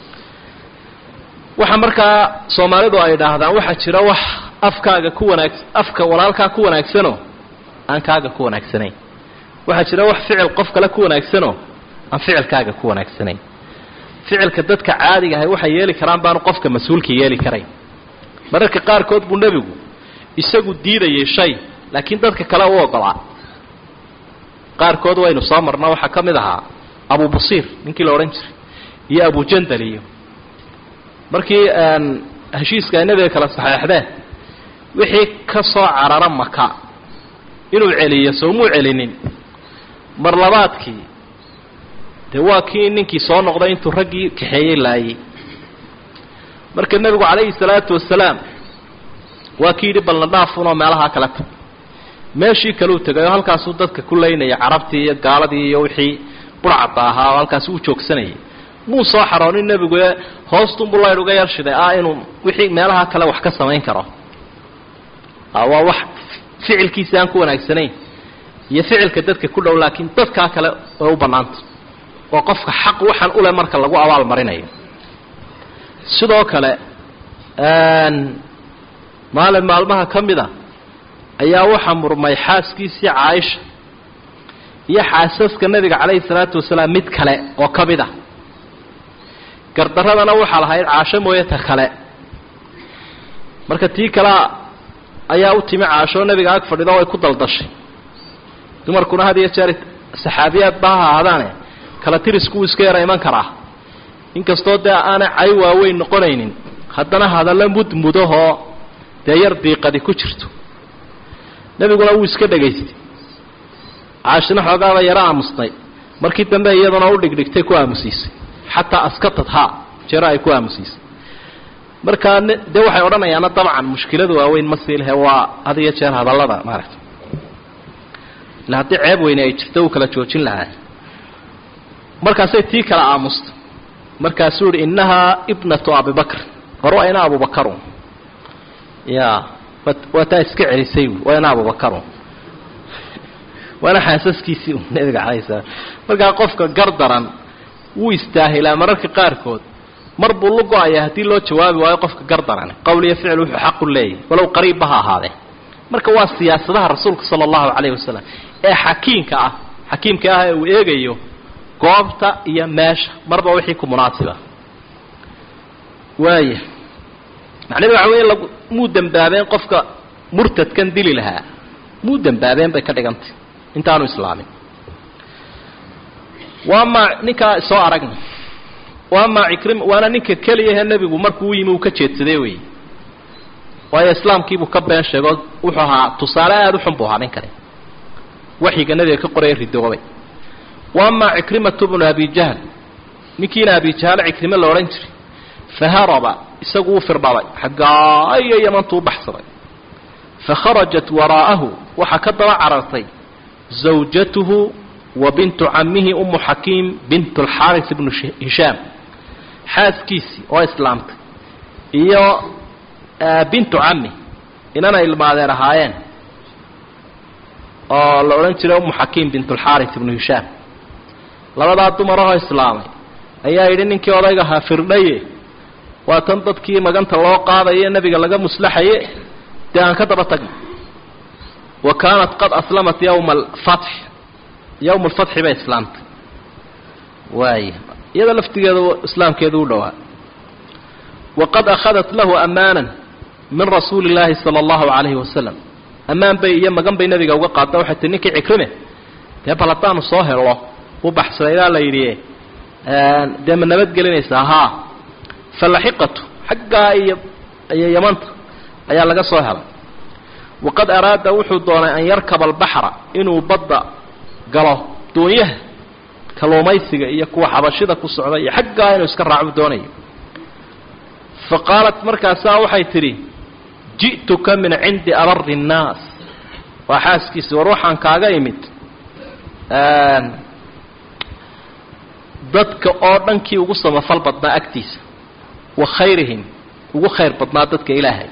waxa markaa soomaalidu ay idhaahdaan waxaa jira wax afkaaga ku wanaag afka walaalkaa ku wanaagsanoo aan kaaga ku wanaagsanayn waxaa jira wax ficil qof kale ku wanaagsanoo aan ficilkaaga ku wanaagsanayn ficilka dadka caadiga ahay waxay yeeli karaan baanu qofka mas-uulka yeeli karayn mararka qaarkood buu nebigu isagu diidayay shay laakiin dadka kale u ogolaa qaarkood waynu soo marna waxaa ka mid ahaa abu busiir ninkii la odhan jiray iyo abujandal iyo markii heshiiska ay nebiga kala saxeexdeen wixii ka soo carara maka inuu celiyo soomuu celinin mar labaadkii dee waa kii ninkii soo noqday intuu raggii kaxeeyey laayey marka nebigu calayhi salaatu wasalaam waa kii yidhi balna dhaafunoo meelahaa kala tag meeshii kaleu tegay oo halkaasuu dadka ku laynaya carabtii iyo gaaladii iyo wixii burcadda ahaa oo halkaasi u joogsanayay muu soo xaroonin nebigu ee hoostunbuu laydh uga yarshiday ah inuu wixii meelaha kale wax ka samayn karo waa wax ficilkiisa aan ku wanaagsanayn iyo ficilka dadka ku dhow laakiin dadkaa kale way u bannaanta oo qofka xaq waxaan ule marka lagu abaal marinayo sidoo kale maalin maalmaha ka mida ayaa waxaa murmay xaaskiisii caaisha iyo xaasaska nebiga calayhi salaatu wasalaam mid kale oo ka mid a gardaradana waxaa lahayd caasho mooye ta kale marka tii kalea ayaa u timi caashoo nebiga ag fadhido way ku daldashay dumarkuna had iyo jeer saxaabiyaad ba ha ahaadaane kala tirisku wuu iska yara iman karaa inkastoo dee aanay cay waaweyn noqonaynin haddana hadallo mudmudahoo dee yar diiqadi ku jirto nebiguna wuu iska dhegaystay caashina xoogaaba yaro aamusnay markii dambe iyaduna u dhigdhigtay ku aamusiisay xataa askatad ha jero ay ku aamusiisay markaa dee waxay odhanayaana dabcan mushkilada waaweyn ma sii lehe waa had iyo jeer hadallada maaragta ila haddii ceeb weyne ay jirto uu kala joojin lahaa markaasay tii kala aamusta markaasuu yihi innahaa ibnatu abibakr hor waa ina abubakarun ya waa taa iska celisay waa ina abubakarun waana xaasaskiisii u nabiga calay salaam markaa qofka gardaran wuu istaahilaa mararka qaarkood mar buu lu go-aya haddii loo jawaabi waayo qofka gardaran qowl iyo ficil wuxuu xaqu leeyahy walow qariibba ha ahaadee marka waa siyaasadaha rasuulka sala allahu calayhi wasalam ee xakiimka ah xakiimka ah ee uu eegayo goobta iyo meesha marba wixii ku munaasiba waaya macnahedu waxa wey lag muu dembaabeen qofka murtadkan dili lahaa muu dembaabeen bay ka dhigantay intaanu islaamin waa maa ninkaa soo aragna waa maa cikrim waana ninka keliyahe nebigu markuu u yimi uu ka jeedsaday wey waayo islaamkiibuu ka been sheego wuxuu ahaa tusaale aada u xun buu ahaa ninkani waxyiga nebiga ka qoraya ridoobay wa amaa cikrimatu bnu abi jahl ninkiina abi jahl cikrime la odhan jiray faharaba isagu u firdhabay xaggaa iyo yamantuu u baxsaday fakharajat waraa'ahu waxaa ka daba carartay zawjatuhu wa bintu camihi umu xakiim bint alxaaris ibnu hishaam xaaskiisii oo islaamtay iyo bintu cami inana ilmaadeen ahaayeen oo la odhan jiray umu xakiim bint alxaaris ibnu hishaam labadaa dumarahoo islaamay ayaa yidhi ninkii odayga ahaa firdhaye waa tan dadkii maganta loo qaadaye nebiga laga muslaxaye dee aan ka daba tagno wa kaanat qad aslamat yowma alfatx yowma alfatxi bay islaamtay waaya iyada laftigeeda islaamkeedu u dhowaa waqad akhadat lahu amaanan min rasuuli illaahi sala allahu calayhi wasalam ammaan bay iyo magan bay nebiga uga qaadda waxay tii ninkii cikrime dee bal haddaanu soo helo u baxsadaydaa la yidhi dee ma nabadgelinaysaa haa falaxiqatu xaggaa iyo iyo yamanta ayaa laga soo helay waqad araada wuxuu doonay an yarkaba albaxra inuu badda galo doonyaha kalluumaysiga iyo kuwa xabashida ku socda iyo xaggaa inuu iska raacu doonayo fa qaalat markaasaa waxay tidhi ji'tuka min cindi abari innaas waa xaaskiisi war waxaan kaaga imid dadka oo dhankii ugu samafal badnaa agtiisa wa khayrihim ugu khayr badnaa dadka ilaahay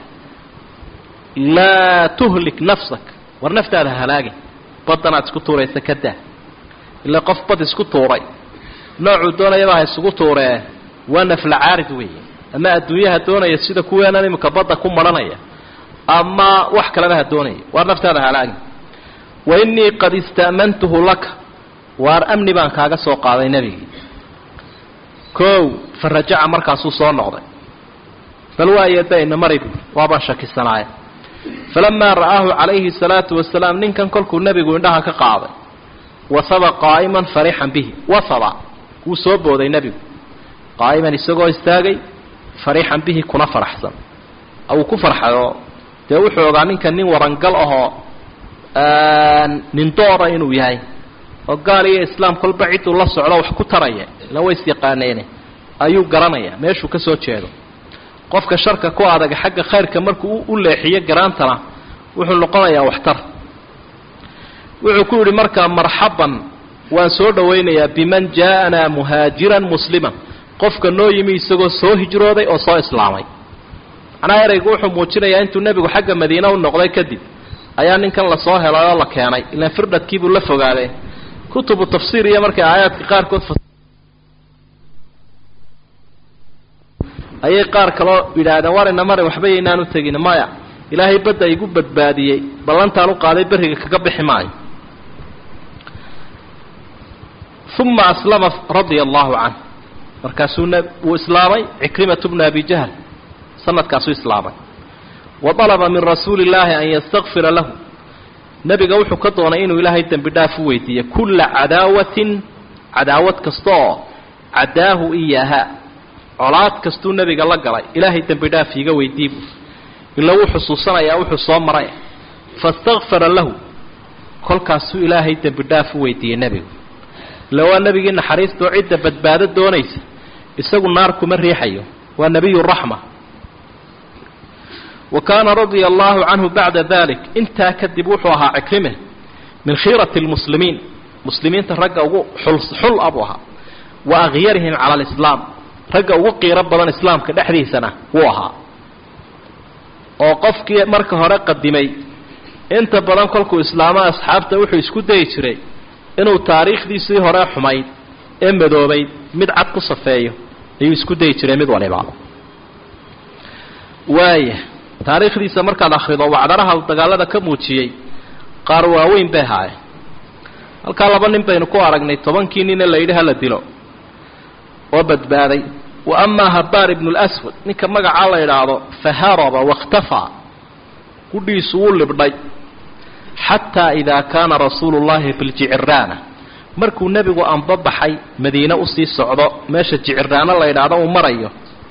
laa tuhlik nafsak war naftaada halaagin badanaad isku tuuraysa ka daa ilaa qof bad isku tuuray noocuu doonayaba ha isugu tuuree waa nafla caarid weeye ama adduunyaha doonaya sida kuweenan imika badda ku maranaya ama wax kaleba ha doonaya waar naftaada halaagin wa innii qad ista'mantuhu laka waar amni baan kaaga soo qaaday nebigii kow fa rajaca markaasuu soo noqday bal waayeedayna mari buuri waabaan shakisanaaye falamaa ra'aahu calayhi salaatu wasalaam ninkan kolkuu nebigu indhaha ka qaaday wasaba qaa'iman farixan bihi wasaba wuu soo booday nebigu qaa'iman isagoo istaagay farixan bihi kuna faraxsan uu ku farxayo dee wuxuu ogaa ninkan nin warangal ahoo nin doora inuu yahay oo gaal iyo islaam kolba cidduu la socdo wax ku taraya ila way isyaqaaneene ayuu garanaya meeshuu ka soo jeedo qofka sharka ku adaga xagga khayrka markuu u leexiyo garaantana wuxuu noqonayaa waxtar wuxuu ku yidhi markaa marxaban waan soo dhowaynayaa biman jaa'anaa muhaajiran musliman qofka noo yimi isagoo soo hijrooday oo soo islaamay macnaha ereygu wuxuu muujinayaa intuu nebigu xagga madiina u noqday kadib ayaa ninkan lasoo helay oo la keenay ilaan firdhadkiibuu la fogaadee kutubu tafsiir iyo markay aayaadka qaarkood ayay qaar kaloo yidhaahdeen war ina marin waxba yaynaan u tegin maya ilaahay badda igu badbaadiyey ballantaan u qaaday berriga kaga bixi maayo uma aslama radia allahu canh markaasuu wuu islaamay cikrimatu bnu abi jahl sanadkaasuu islaamay wa dalaba min rasuuli illaahi an yastakfira lahu nebiga wuxuu ka doonay inuu ilaahay dembi dhaaf u weydiiye kulla cadaawatin cadaawad kasta oo cadaahu iyaaha colaad kastuu nebiga la galay ilaahay dembi dhaaf iiga weydii buu ila wuu xusuusanayaa wuxuu soo maray fastakfara lahu kolkaasuu ilaahay dembi dhaaf u weydiiyey nebigu ila waa nebigii naxariistoo cidda badbaado doonaysa isagu naar kuma riixayo waa nebiyu raxma wa kaana radia allahu canhu bacda dalik intaa kadib wuxuu ahaa cikrime min khiirati lmuslimiin muslimiinta ragga ugu xul a buu ahaa wa akyarihim cala alislaam ragga ugu qiiro badan islaamka dhexdiisana wuu ahaa oo qofkii marka hore qadimay inta badan kolkuu islaamo asxaabta wuxuu isku dayi jiray inuu taariikhdiisii hore xumayd ee madoobayd mid cad ku safeeyo ayuu isku dayi jiray mid waliba waaya taariikhdiisa markaad akhrido wacdaraha dagaalada ka muujiyey qaar waaweyn bay haayeen halkaa laba nin baynu ku aragnay tobankii nine la yidhi hala dilo oo badbaaday wa amaa habaar ibnu lswad ninka magacaa la idhaahdo faharaba wakhtafaa gudhiisu wuu libdhay xataa idaa kaana rasuulu llahi biljiciraana markuu nebigu anbabaxay madiine usii socdo meesha jiciraano la idhaahdo uu marayo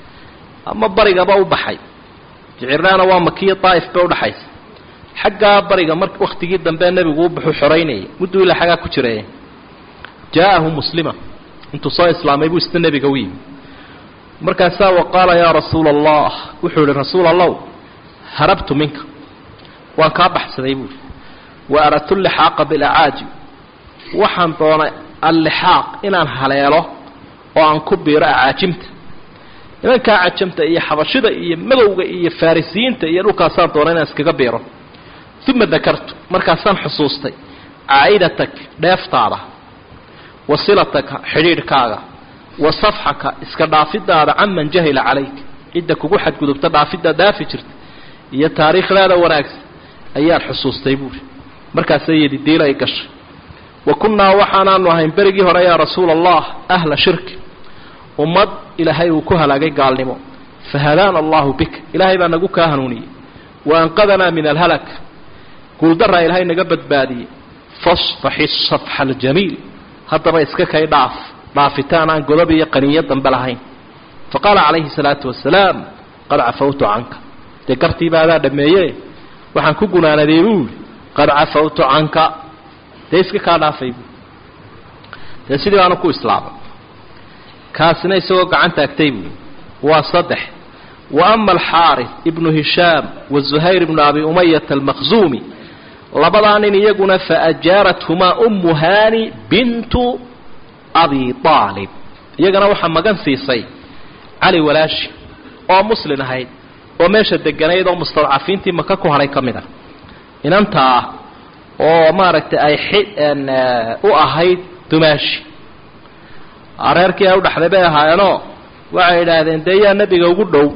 ama barigaba u baxay jiciraana waa makiya daa'if bay udhaxaysa xaggaa bariga mar wakhtigii dambe nebigu u baxuu xoraynayay mudduu ilaa xaggaa ku jiraya jaa'ahu muslima intuu soo islaamay buu isna nebiga u yimi markaasaa wa qaala yaa rasuula allah wuxuu yihi rasuul allow harabtu minka waan kaa baxsaday buuri wa aradtu lixaaqa bilacaajib waxaan doonay allixaaq inaan haleelo oo aan ku biiro acaajimta nimankaa cajamta iyo xabashida iyo madowga iyo farisiyiinta iyo dhulkaasaan doonay inaan iskaga biiro uma dakartu markaasaan xusuustay caa'idatak dheeftaada wa silataka xidhiidhkaaga wa safxaka iska dhaafidaada canman jahila calayk cidda kugu xadgudubta dhaafidaad dhaafi jirta iyo taariikhdaada wanaagsan ayaan xusuustay buuri markaasay yidhi diil ay gashay wa kunnaa waxaanaanu ahayn berigii hore yaa rasuula allah ahla shirki ummad ilaahay uu ku halaagay gaalnimo fahadaana allahu bika ilaahay baa nagu kaa hanuuniyey wa anqadanaa min alhalak guuldaraa ilaahay naga badbaadiyey fasfaxi safxa aljamiil haddaba iska kay dhaaf dhaafitaan aan godob iyo qaniyo dambe lahayn fa qaala calayhi salaatu wasalaam qad cafawtu canka dee gartiiba adaa dhameeye waxaan ku gunaanaday buuli qad cafawtu canka dee iska kaa dhaafay buui dee sidii baanu ku islaamay kaasina isagoo gacan taagtay buui waa saddex wa ama alxaaris ibnu hishaam wa zuhayr ibnu abi umayata almaqzuumi labadaa nin iyaguna faajaarathumaa ummu hani bintu abi aalib iyagana waxaa magan siisay cali walaashi oo muslin ahayd oo meesha deganayd oo mustadcafiintii maka ku hadhay ka mid ah inantaa oo maaragtay ay u ahayd dumaashi reerkii ay u dhaxday bay ahaayeenoo waxay idhaahdeen dee yaa nebiga ugu dhow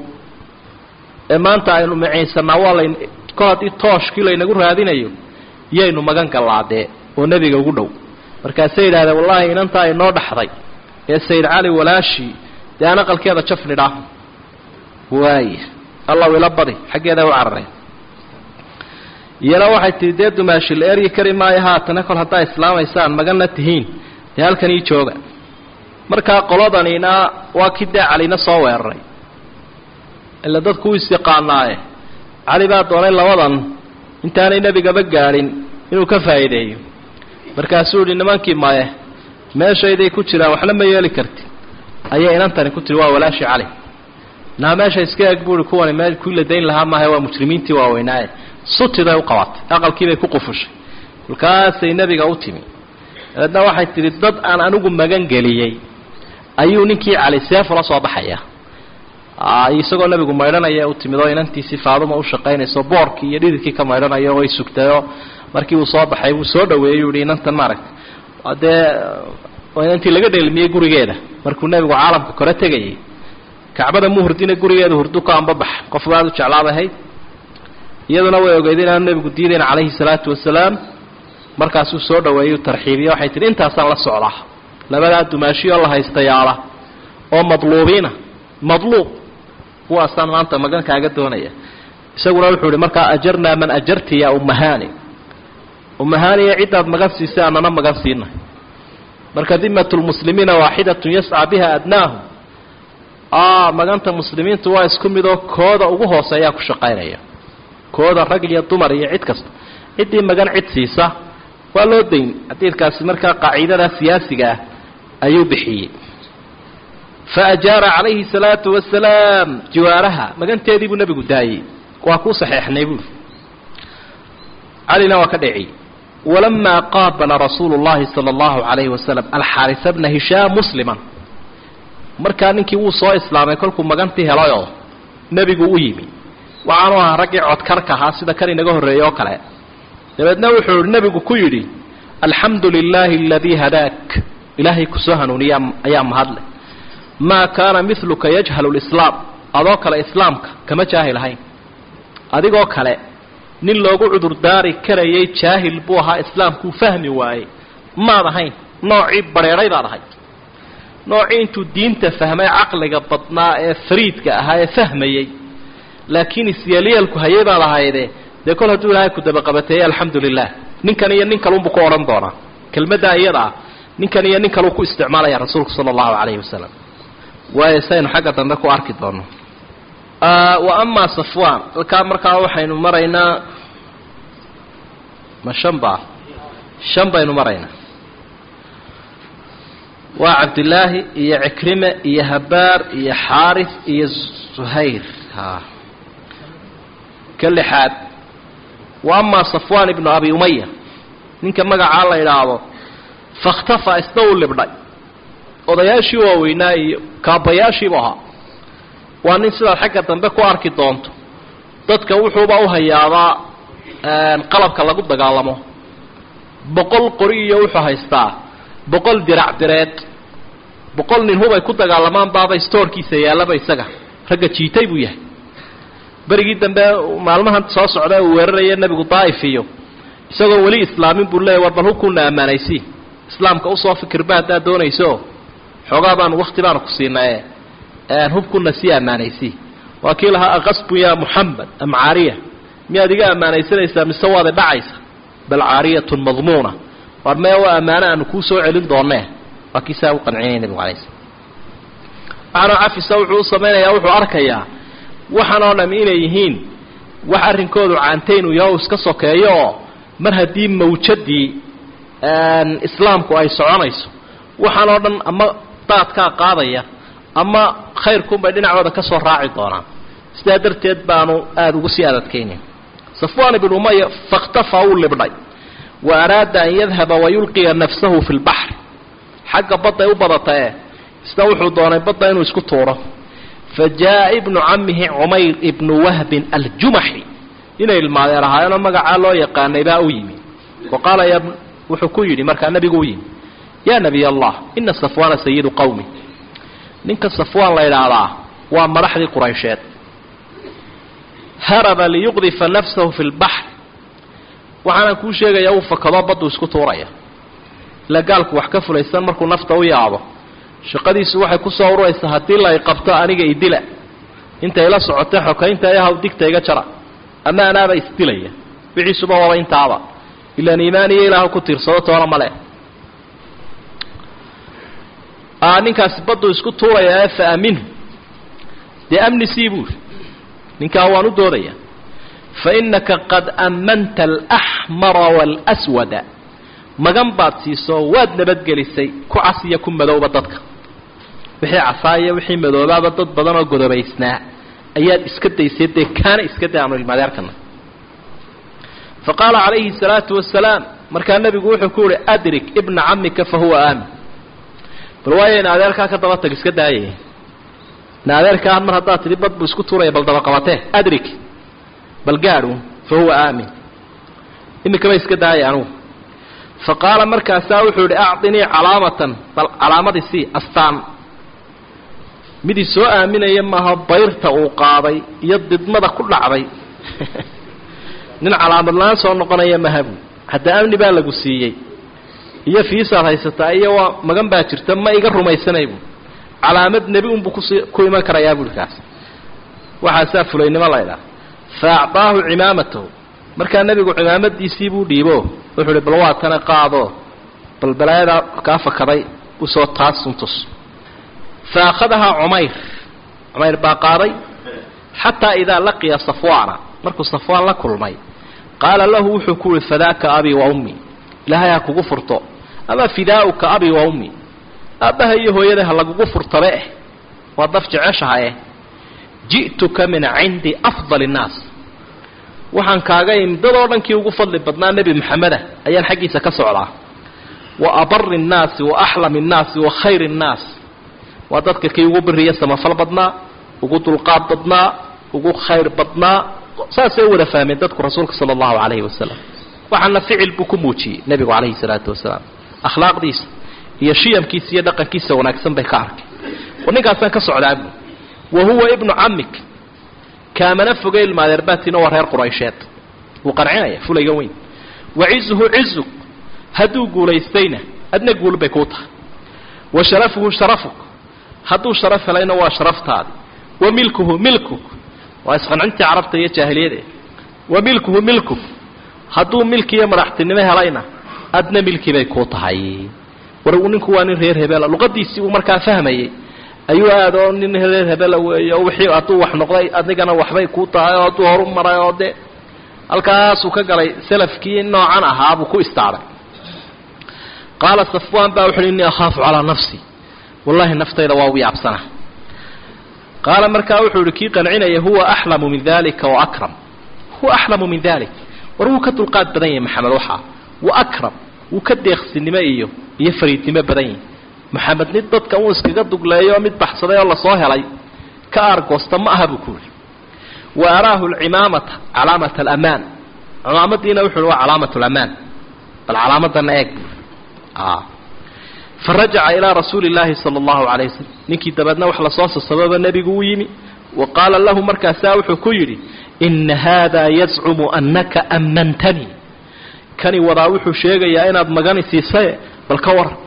ee maanta aynu miciinsanaa waa layn kol haddii tooshkii laynagu raadinayo yaynu magan gallaadee oo nebiga ugu dhow markaasay yidhahdeen wallaahi inantaa inoo dhaxday ee sayid cali walaashi dee aan aqalkeeda jafnidhaa waaya allaw ila badi xaggeeda u carareen iyana waxay tihi dee dumaashi la eryi kari maayo haatana kol haddaa islaamaysaan maganna tihiin dee halkan ii jooga markaa qoladanina waa kii dee calina soo weeraray ila dadku u isyaqaanaaye cali baa doonay labadan intaanay nebigaba gaadhin inuu ka faa'iideeyo markaasuu yihi nimankii maye meeshayday ku jiraan waxna ma yeeli karti ayay inantani ku tiri waa walaashi cali naa meesha iska eg buui kuwani me kuwii la dayn lahaa maaha waa mujrimiintii waaweynaaye sutiday u qabatay aqalkiibay ku qufushay kolkaasay nebiga u timi dabeedna waxay tidhi dad aan anigu magan geliyey ayuu ninkii cali seefula soo baxaya isagoo nebigu maydhanaya u timid oo inantiisii faaduma u shaqaynayso boorkii iyo dhididkii ka maydhanayo way sugtayoo markii uu soo baxay wuu soo dhaweeyey u yihi inantan maaragta dee inantii laga dheelmiyey gurigeeda markuu nebigu caalamka kore tegayay kacbada mu hurdina gurigeeda hurdu ka ambabax qofku aada u jeclaadahayd iyaduna way ogeyd inaanu nebigu diidayn calayhi salaatu wasalaam markaasuu soo dhaweeyey u tarxiibiye waxay tihi intaasaan la socdaa labadaa dumaashiyoo la haystayaala oo madluubiina madluub kuwaasaan maanta magankaaga doonaya isaguna wuxuu ihi markaa ajarnaa man ajarti ya ummahani ummahaniya ciddaad magan siisay anana magan siinay marka dimat lmuslimiina waaxidatun yascaa biha adnaahum maganta muslimiintu waa isku midoo kooda ugu hooseeyaa ku shaqaynaya kooda rag iyo dumar iyo cid kasta ciddii magan cid siisa waa loo dayn xadiidkaasi markaa qaaciidada siyaasiga ah ayuu bixiyey fa ajaara calayhi salaatu wasalaam jiwaaraha maganteedii buu nebigu daayey waa kuu saxeexnay buuri calina waa ka dheciyey walamaa qaabala rasuulu llahi sala allahu calayhi wasalam alxaarisa bna hishaam musliman markaa ninkii wuu soo islaamay kolkuu magantii helayoo nebigu u yimi waxaanu ahaa raggii codkarka ahaa sida kan inaga horreeyey oo kale dabeedna wuxuu ihi nebigu ku yidhi alxamdu lilaahi aladii hadaak ilaahay kusoo hanuuniya ayaa mahadleh maa kaana miluka yajhalu lislaam adoo kale islaamka kama jaahil ahayn adigoo kale nin loogu cudurdaari karayay jaahil buu ahaa islaamkuu fahmi waayey maad ahayn noocii badheedhay baad ahay noocii intuu diinta fahmay caqliga badnaa ee fariidka ahaa ee fahmayey laakiin isyeelyeelku hayay baad ahayde dee kol hadduu ilaahay ku dabaqabateeyey alxamdu lilah ninkan iyo nin kalunbuu ku odhan doonaa kelmaddaa iyada ah ninkan iyo nin kaluu ku isticmaalaya rasuulku sala allahu calayhi wasalam waayo saynu xagga dambe ku arki doono wa amaa safwan halkaa markaa waxaynu maraynaa ma shan baa shan baynu maraynaa waa cabdillaahi iyo cikrime iyo habaar iyo xaaris iyo zuhayr ha ka lixaad wa amaa safwan ibnu abi umaya ninka magacaa la idhaahdo fakhtafa isna uu libdhay odayaashii waaweynaa iyo kaabayaashiibu ahaa waa nin sidaad xagga dambe ku arki doonto dadka wuxuuba u hayaabaa qalabka lagu dagaalamo boqol qori iyo wuxuu haystaa boqol dirac direed boqol nin hubay ku dagaalamaan baaba stoorkiisa yaallaba isaga ragga jiitay buu yahay berigii dambe maalmahan soo socda uu weeraraya nebigu daa'if iyo isagoo weli islaamin buu leeyay war bal hubkuuna ammaanaysi islaamka usoo fikirba haddaad doonayso xoogaa baanu wakti baanu ku siinaye hubkuna sii ammaanaysi waa kii lahaa aqasbun yaa muxamed am caariya miyaad iga ammaanaysanaysaa mise waada dhacaysa bal caariyatun madmuuna war mee waa ammaano aanu kuu soo celin doonee waa kii saa u qancinaya nebigu alay slam waxaanoo cafisa wuxuu u samaynayaa wuxuu arkayaa waxaan oo dham inay yihiin wax arrinkoodu caantaynu yaho iska sokeeyo oo mar haddii mawjadii islaamku ay soconayso waxaan oo dhan ama daadkaa qaadaya ama khayrkunbay dhinacooda ka soo raaci doonaan sidaa darteed baanu aada ugu sii adadkaynayn safwaan ibnu umaya fakhtafa wuu libdhay wa araada an yadhaba wayulqiya nafsahu fi lbaxr xagga badday u badata ee isna wuxuu doonay badda inuu isku tuuro fa jaa ibnu camihi cumayr ibnu wahbin aljumaxi inay ilmaadeen ahaayeenoo magacaa loo yaqaanay baa u yimi wa qaala ya wuxuu ku yidhi markaa nebigu u yimi yaa nebiy allah ina safwaana sayidu qowmi ninka safwaan la idhaahdaa waa madaxdii quraysheed haraba liyuqdifa nafsahu fi lbaxr waxaana kuu sheegayaa uu fakado baddu isku tuuraya ila gaalku wax ka fulaysan markuu nafta u yaabo shaqadiisu waxay ku soo ururaysaa haddii la qabto aniga idila intay la socotay xokaynta ayahaw digta iga jara ama anaaba isdilaya wixiisuba waba intaaba ilaan iimaan iyo ilaah ku tiirsado toona male ninkaasi baddu isku tuuraya ee fa aminhu dee amni sii buuri ninkaa waan u doodaya fa innaka qad ammanta alaxmara waalswada magan baad siiso waad nabadgelisay ku cas iyo ku madowba dadka wixii casaaiyo wixii madoobaaba dad badan oo godobaysnaa ayaad iska daysay dee kaana iska day aanu ilmaadeerkana fa qaala calayhi salaatu wasalaam markaa nebigu wuxuu ku yihi adrik ibna camika fa huwa aamin bal waayo in adeerkaa ka daba tag iska daayay in adeerkaa mar haddaad tidhi bad buu isku tuuraya bal dabaqabatee adrik bal gaadhu fa huwa aamin iminkaba iska daaya anugu fa qaala markaasaa wuxuu yihi acdinii calaamatan bal calaamadii sii astaan midii soo aaminaya maaha bayrta uu qaaday iyo didmada ku dhacday nin calaamad la-aan soo noqonaya mahabu hadda amni baa lagu siiyey iyo fiisaad haysataa iyo waa magan baa jirta ma iga rumaysanay bu calaamad nebi unbuu kus ku iman karayaa buui kaas waxaasaa fulaynimo laydhaha fa acdaahu cimaamatahu markaa nebigu cimaamadiisii buu dhiibo wuxuu uhi bal waa tana qaado bal balaayadaa kaa fakaday usoo taasuntus fa akhadahaa cumayr cumayr baa qaaday xataa idaa laqiya safwaana markuu safwaan la kulmay qaala lahu wuxuu ku uhi fadaaka abii wa ummi ilaahay ha kugu furto ama fidaauka abii wa ummi aabbaha iyo hooyada ha lagugu furtabe eh waa daf jeceshaha eh ji'tuka min cindi afdali innaas waxaan kaaga imi dadoo dhankii ugu fadli badnaa nebi maxameda ayaan xaggiisa ka socdaa wa abari innaasi wa axlami innaasi wa khayri innaas waa dadka kii ugu biriya samafal badnaa ugu dulqaad badnaa ugu khayr badnaa saasay u wada fahmeen dadku rasuulka sala allahu calayhi wasalam waxaana ficil buu ku muujiyey nebigu calayhi salaatu wasalaam akhlaaqdiisa iyo shiyamkiisa iyo dhaqankiisa wanaagsan bay ka arkay war ninkaasaan ka socdaabu wa huwa ibnu camik kaamana foge ilmaadeerbaatiina waa reer quraysheed wuu qancinaya fulayga weyn wa cizuhu cizug hadduu guulaystayna adna guul bay kuu tahay wa sharafuhu sharafuk hadduu sharaf helayna waa sharaftaadi wa milkuhu milkuk waa isqancintii carabta iyo jaahiliyade wa milkuhu milkuk hadduu milki iyo madaxtinimo helayna adna milkii bay kuu tahay war ninku waa nin reer hebela luqadiisii uu markaa fahmayey ayuu aada oo nin reer hebela weeye oo wixii hadduu wax noqday adigana waxbay kuu tahay oo hadduu horu maray oo dee halkaasuu ka galay salafkii noocan ahaa buu ku istaaray qaala safwaan baa wuxuuhi innii akhaafu calaa nafsi wallahi naftayda waa ugu yaabsana qaala markaa wuxuu ihi kii qancinaya huwa axlamu min dalika wa akram huwa axlamu min dalik war wuu ka dulqaad badan yahay maxamed waxaa wa akram wuu ka deeqsinimo iyo iyo fariidnimo badan yahay maxamed mid dadka uu iskaga dugleeyo mid baxsaday oo lasoo helay ka aargoosta ma aha buu ku yihi wa araahu alcimaamata calaamat alamaan cimaamadiina wuxu uhi waa calaamat alamaan bal calaamadana eeg buu farajaca ilaa rasuuli llaahi sala allahu calayh wasalam ninkii dabeedna wax lasoo sasababa nebigu u yimi wa qaala lahu markaasaa wuxuu ku yidhi ina haada yazcumu annaka ammantanii kani wadaa wuxuu sheegayaa inaad magani siisaye bal ka waran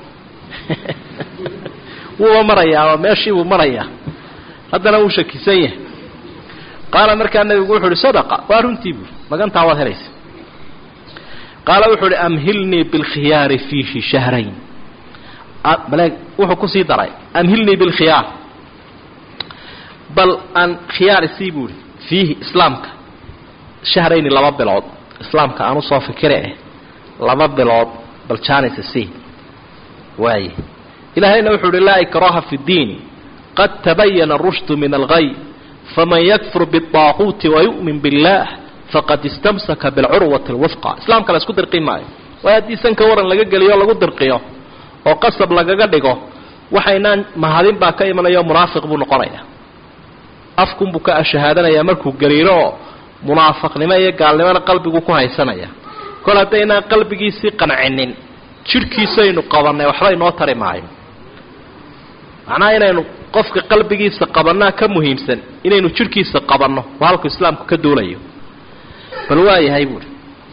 wuuba marayaa oo meeshii buu marayaa haddana wuu shakisan yahay qaala markaa nebigu wuxu uhi sadaqa waa runtii buuri magantaa waad helaysa qaala wuxuu uhi amhilnii bilkhiyaari fiihi shahrayn maleeg wuxuu kusii daray amhilnii bilkhiyaar bal aan khiyaar isii buuhi fiihi islaamka shahrayni laba bilood islaamka aan usoo fikire eh laba bilood bal janis isii waaye ilaahayna wuxuu uhi laa ikraha fi ddiini qad tabayana arushdu min algay faman yakfur biالطaaquuti wayu'min biاllah faqad istamsaka bilcurwati alwifqa islaamka la isku dirqi maayo waayo haddii sanka waran laga geliyo o lagu dirqiyo oo qasab lagaga dhigo waxaynaan mahadin baa ka imanaya munaafiq buu noqonaya afkunbuu ka shahaadanayaa markuu gariiro oo munaafaqnimo iyo gaalnimona qalbigu ku haysanaya kol haddaynaan qalbigiisii qancinin jidhkiisaynu qabannay waxba inoo tari maayo macnaha inaynu qofka qalbigiisa qabannaa ka muhiimsan inaynu jidhkiisa qabanno waa halku islaamku ka duulayo bal waa yahay buuhi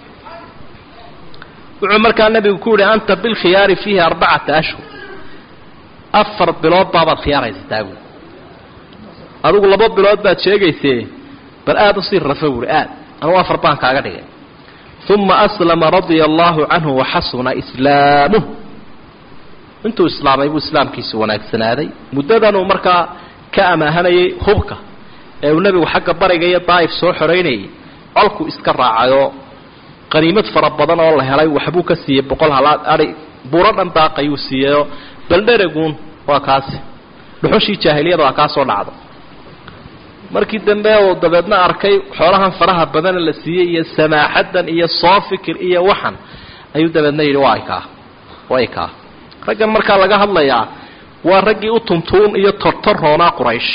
wuxuu markaa nebigu ku yihi anta bilkhiyaari fiihi arbacata ashhur afar bilood baabaad khiyaaraysataa buui adigu laba bilood baad sheegaysee bal aada usii rafa buuhi aad anugu afar baan kaaga dhigay uma aslama radia allahu canhu waxasuna islaamuh intuu islaamay buu islaamkiisu wanaagsanaaday muddadanuu markaa ka amaahanayay hubka ee uu nebigu xagga bariga iyo daa'if soo xoraynayay colku iska raacayoo qaniimad fara badan oo la helay waxbuu ka siiyey boqol halaad ai buuro dhan daaqayuu siiyeyoo baldhereguun waa kaasi dhuxushii jaahiliyada waa kaa soo dhacda markii dambe uu dabeedna arkay xoolahan faraha badana la siiyey iyo samaaxaddan iyo soo fikir iyo waxan ayuu dabeedna yidhi waa kaa way kaa raggan markaa laga hadlayaa waa raggii u tuntuun iyo tortoroonaa quraysh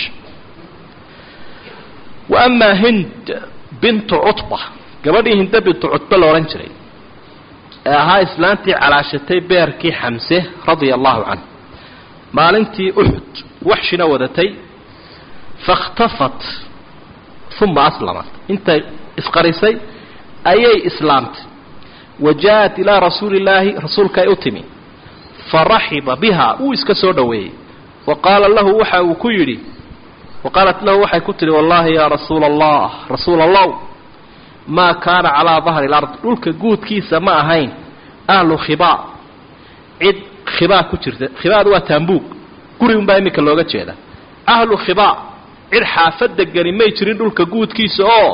wa amaa hind bintu cutba gabadhii hinde bintu cutba la odhan jiray ee ahaa islaantii calaashatay beerkii xamse radia allahu canhu maalintii uxud waxshina wadatay fakhtafat uma aslamat intay isqarisay ayay islaamtay wa jaa-at ilaa rasuuli illaahi rasuulkaay u timi faraxiba biha wuu iska soo dhoweeyey wa qaala lahu waxa uu ku yidhi wa qaalat lahu waxay ku tidhi wallahi yaa rasuula allah rasuula allah maa kaana calaa dahri lard dhulka guudkiisa ma ahayn ahlu khibaa cid khibaa ku jirta khibaadu waa taambuug guri unbaa iminka looga jeeda ahlu khibaa cid xaafad degani may jirin dhulka guudkiisa oo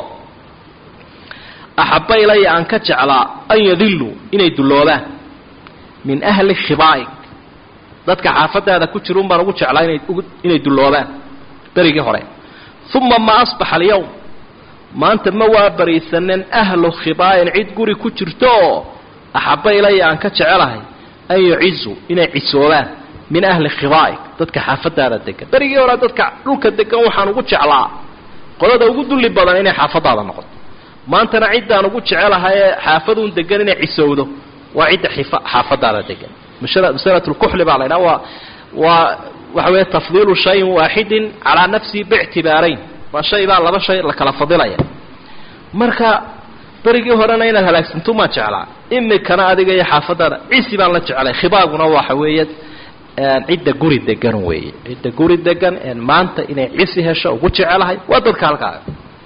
axabba ilaya aan ka jeclaa an yadilluu inay dulloobaan min ahli khibaa'ig dadka xaafadaada ku jira un baan ugu jeclaa inay inay dulloobaan berigii hore uma ma asbaxa alyawm maanta ma waa bariisanen ahlu khibaa'in cid guri ku jirto oo axabba ilaya aan ka jecelahay an yucizu inay cisoobaan min ahli khibaa'ig dadka xaafadaada degan berigii hore dadka dhulka degan waxaan ugu jeclaa qolada ugu dulli badan inay xaafadaada noqoto maantana ciddaan ugu jecelahay ee xaafaduun degan inay cisowdo waa cidda xaafadaada degan masalatulkuxli baa la ydhaha waa waa waxa weeye tafdiilu shayin waaxidin calaa nafsihi biictibaarayn waa shay baa laba shay la kala fadilaya marka berigii horena inaad halaagsanto maa jeclaa imikana adiga iyo xaafadaada cisi baan la jeclay khibaaguna waxa weeye cidda guri degan weeye cidda guri degan maanta inay cisi hesho ugu jecelahay waa dadka halkaaga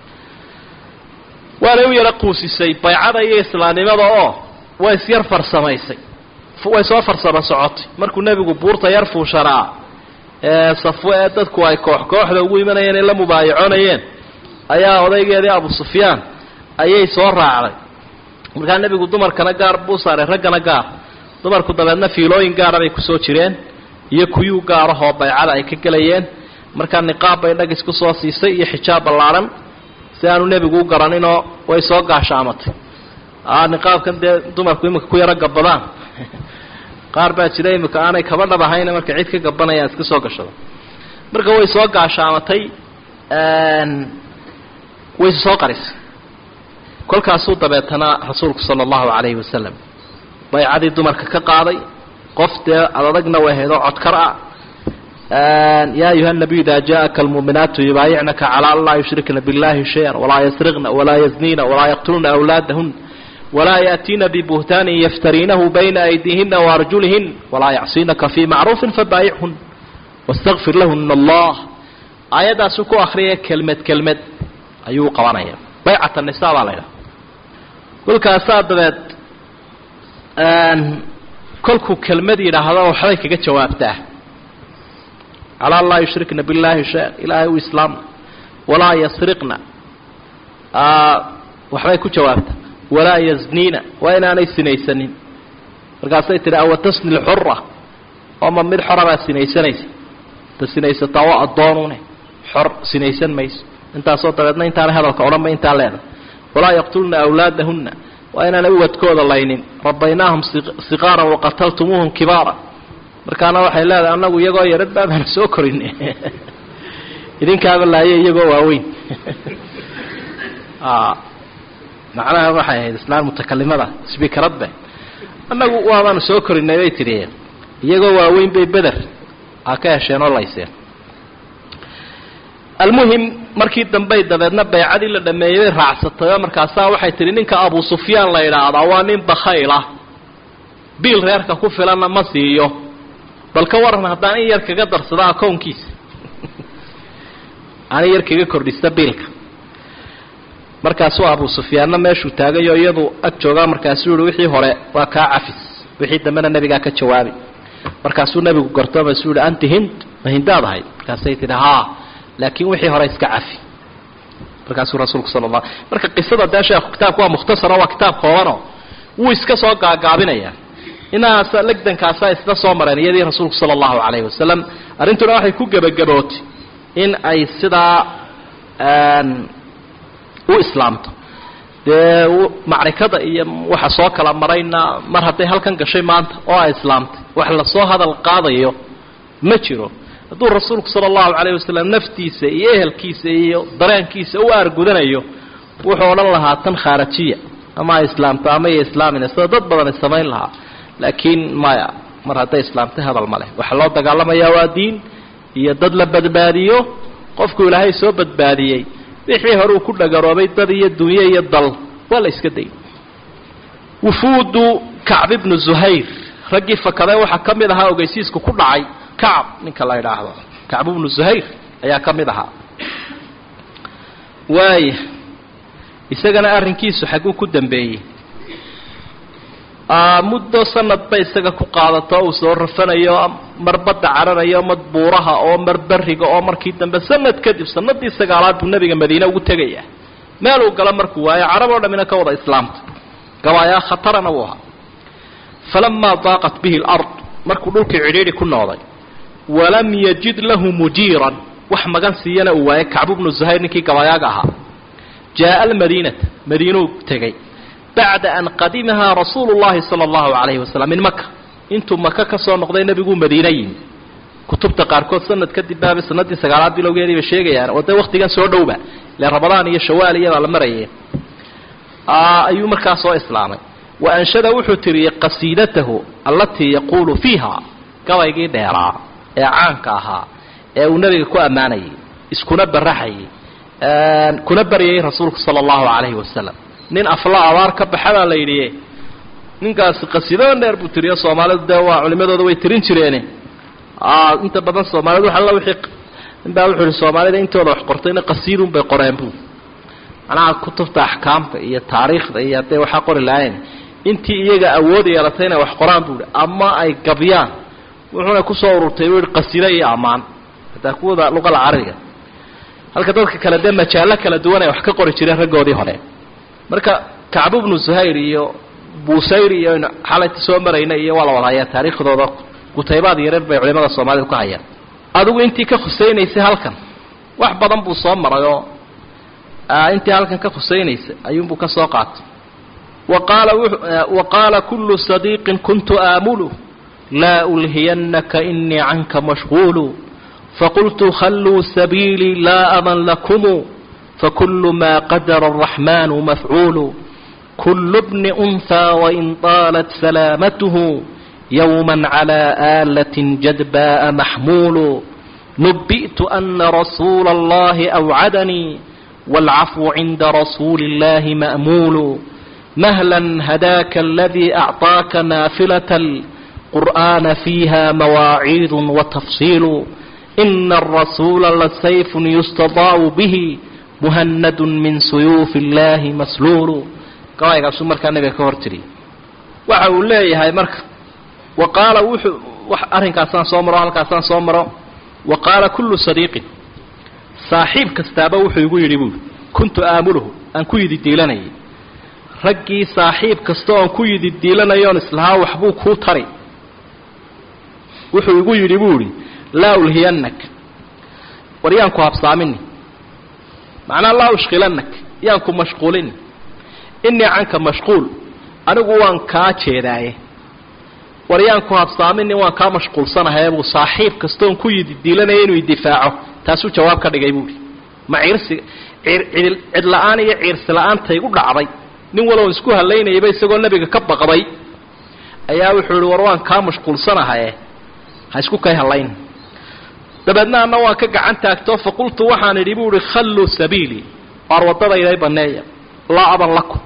waanay u yara quusisay baycada iyo islaamnimada oo way isyar farsamaysay way soo farsamo socotay markuu nebigu buurta yar fuushanaa ee safwe ee dadku ay koox kooxda ugu imanayeen ay la mubaayacoonayeen ayaa odaygeedii abu sufyaan ayay soo raacday markaa nebigu dumarkana gaar buu saaray raggana gaar dumarku dabeedna fiilooyin gaara bay kusoo jireen iyo kuyuu gaarahoo baycada ay ka gelayeen markaa niqaab bay dhagis kusoo siisay iyo xijaab ballaadhan si aanu nebigu u garaninoo way soo gaashaamatay niqaabkan dee dumarku iminka ku yaro gabadaan qaar baa jira imika aanay kaba dhab ahayn markay cid ka gabanayaan iska soo gashado marka way soo gaashaamatay way soo qarisay kolkaasuu dabeetana rasuulku sala allahu calayhi wasalam baycadii dumarka ka qaaday qof dee adadagna way haydoo codkar ah ya ayuha nabiyu ida jaءaka almuuminaatu yubaayicnaka calى an laa yushrikna biاllahi shaya walaa yasriqna walaa yaznina walaa yaqtulna awlaadahun walaa yaأtiina bibuhtaanin yaftariinahu bayna aydiihina waarjulihin walaa yacsinaka fii macruufin fabaayichun wاstaqfir lahuna allah aayaddaasuu ku akriyaya kelmed kelmed ayuu qabanaya baycat nisa baa la ydhaha kolkaasaa dabeed kolkuu kelmad yidhaahdo waxbay kaga jawaabtaa calaa an laa yushrikna biاllahi shay ilaahay u islaamna walaa yasriqna waxbay ku jawaabtaa walaa yazniina waa inaanay sinaysanin markaasay tihi awa tasni lxura ooma mid xora baa sinaysanaysa ta sinaysataa waa addoonune xor sinaysan mayso intaasoo dabeedna intaanay hadalka odhanba intaa leedahay walaa yaqtulna awlaadahunna waa inaanay uwadkooda laynin rabaynaahum siqaaran waqataltumuuhum kibaara markaana waxay leedahay annagu iyagoo yarad baabana soo korin idinkaaba laaye iyagoo waaweyn macnaha waxay ahayd islaan mutakalimada sbiikaradbe annagu waabaanu soo korinay bay tidhi iyagoo waaweyn bay beder aa ka hesheen oo layseen almuhim markii dambey dabeedna baycadii la dhameeyey bay raacsatayoo markaasaa waxay tidhi ninka abu sufyaan la idhaahdaa waa nin bakhayla biil reerka ku filanna ma siiyo bal ka waran haddaan in yar kaga darsado akownkiisa aan in yar kaga kordhista biilka markaasuu abu sufyaanna meeshuu taagayo iyadu ag joogaa markaasuu yihi wixii hore waa kaa cafis wixii dambena nebigaa ka jawaabi markaasuu nebigu garto masuu yihi anti hind ma hindaad ahayd markaasay tidhi haa laakiin wixii hore iska cafi markaasuu rasuulku sala la marka qisada dee sheekhu kitaabku waa mukhtasaro waa kitaab koobano wuu iska soo gaagaabinaya inaas legdankaasa isla soo mareen iyadii rasuulku sala allahu calayhi wasalam arrintuna waxay ku gebagabootay in ay sidaa u islaamto dee macrikada iyo waxa soo kala marayna mar hadday halkan gashay maanta oo ay islaamtay wax lasoo hadal qaadayo ma jiro hadduu rasuulku sala allahu calayhi wasalam naftiisa iyo ehelkiisa iyo dareenkiisa u aargudanayo wuxuu odhan lahaa tan khaarajiya ama ay islaamto ama iyo islaamina sida dad badan ay samayn lahaa laakiin maya mar hadday islaamtay hadal ma leh waxaa loo dagaalamayaa waa diin iyo dad la badbaadiyo qofku ilaahay soo badbaadiyey wixii hore uu ku dhagaroobay dad iyo dunye iyo dal waa la iska day wufuudu kacb ibnu zuhayr raggii fakadee waxaa ka mid ahaa ogeysiisku ku dhacay kacb ninka la idhaahdo kacb ibnu zuhayr ayaa ka mid ahaa waaya isagana arrinkiisu xagguu ku dambeeyey muddo sanad bay isaga ku qaadato uu soo rafanayo mar badda cararayo mar buuraha oo mar beriga oo markii dambe sanad kadib sanadii sagaalaad buu nabiga madiine ugu tegaya meel uu galo markuu waayo carab oo dhamina ka wada islaamta gabaayaa khatarana wuu ahaa falamaa daaqat bihi alard markuu dhulkii cidhiidhi ku noqday walam yajid lahu mujiiran wax magan siiyana uu waayay kacbu bnu zuhayr ninkii gabaayaaga ahaa jaaa almadiinata madiinuu tegay bacda an qadimahaa rasuulu llahi sala allahu calayhi wasalam min maka intuu maka ka soo noqday nebiguu madiine yimi kutubta qaarkood sanad kadib baaba sanadii sagaalaad bilowgeedii bay sheegayaan oo dee waktigan soo dhowba ile ramadaan iyo shawaal iyabaa la marayay ayuu markaa soo islaamay wa anshada wuxuu tiriyey qasiidatahu allatii yaquulu fiiha gabaygii dheeraa ee caanka ahaa ee uu nebiga ku ammaanayay iskuna baraxayay kuna baryayay rasuulku sala allahu calayhi wasalam nin afla abaar ka baxa baa la yidhi ninkaasi qasiidadan dheer buu tiriyo soomaalidu dee waa culimadooda way tirin jireene inta badan soomaalidu wax alla wixii ninbaa wuxuu ihi soomaalida intooda wax qortayna qasiidun bay qoreen buu macnaha kutubta axkaamta iyo taariikhda iyo hadday waxaa qori lahayn intii iyaga awood yeelatay inay wax qoraan buu ihi ama ay gabyaan wuxuuna kusoo ururtay buu ihi qasiida iyo ammaan hataa kuwada luqada carabiga halka dadka kale dee majaallo kala duwan ay wax ka qori jireen raggoodii hore marka kacbu bnu zuhayr iyo busayr iyo aynu xalayta soo marayna iyo waa la wada hayaa taariikhdooda kutaybaad yareer bay culimada soomaalida ku hayaan adigu intii ka khusaynaysay halkan wax badan buu soo maray oo intii halkan ka khusaynaysay ayuunbuu ka soo qaatay waqaala wa qaala kullu sadiiqin kuntu aamulu laa ulhiyanaka inii canka mashquulu faqultu khalluu sabiilii laa aman lakumu fakulu ma qadara الraxmanu mafcuulu kulu bni أnhى wain طaalat salaamatuhu yowma calى aalaة jadbaءa maxmuulu nubi'tu ana rasuula اllahi أwcadanii wاlcafwu cinda rasuuli اllahi ma'muulu mahla hadaaka aladii أcطaaka naafilaة اlqur'ana fiiha mawaaciid watafsiilu ina الrasuula lasayf yustadaa'u bihi muhanadu min suyuufi اllahi masluulu gabaygaasuu markaa nabiga ka hor tiriyay waxa uu leeyahay marka wa qaala wuxuu arrinkaasaan soo maro halkaasaan soo maro wa qaala kullu sadiiqin saaxiib kastaaba wuxuu igu yidhi buui kuntu aamuluhu aan ku yidi diilanayay raggii saaxiib kasta oon ku yidi diilanayoon islahaa waxbuu kuu tari wuxuu igu yidhi buu idhi laa ulhiyanak war yaan ku habsaamini macnaa laa ushkilanak yaan ku mashquulini innii canka mashquul anigu waan kaa jeedaaye waryaan ku habsaaminin waan kaa mashquulsanahay buu saaxiib kastoon ku yididiilanaya inuu idifaaco taasuu jawaab ka dhigay buuhi ma ciirsi cidla-aan iyo ciirsi la-aantay u dhacday nin walow isku halaynayaba isagoo nebiga ka baqday ayaa wuxuu ihi war waan kaa mashquulsanahaye ha isku kay halayn dabeedna anna waan ka gacan taagto faqultu waxaan idhi buu ihi khalluu sabiilii waar waddadayday banneeya laa aban lakum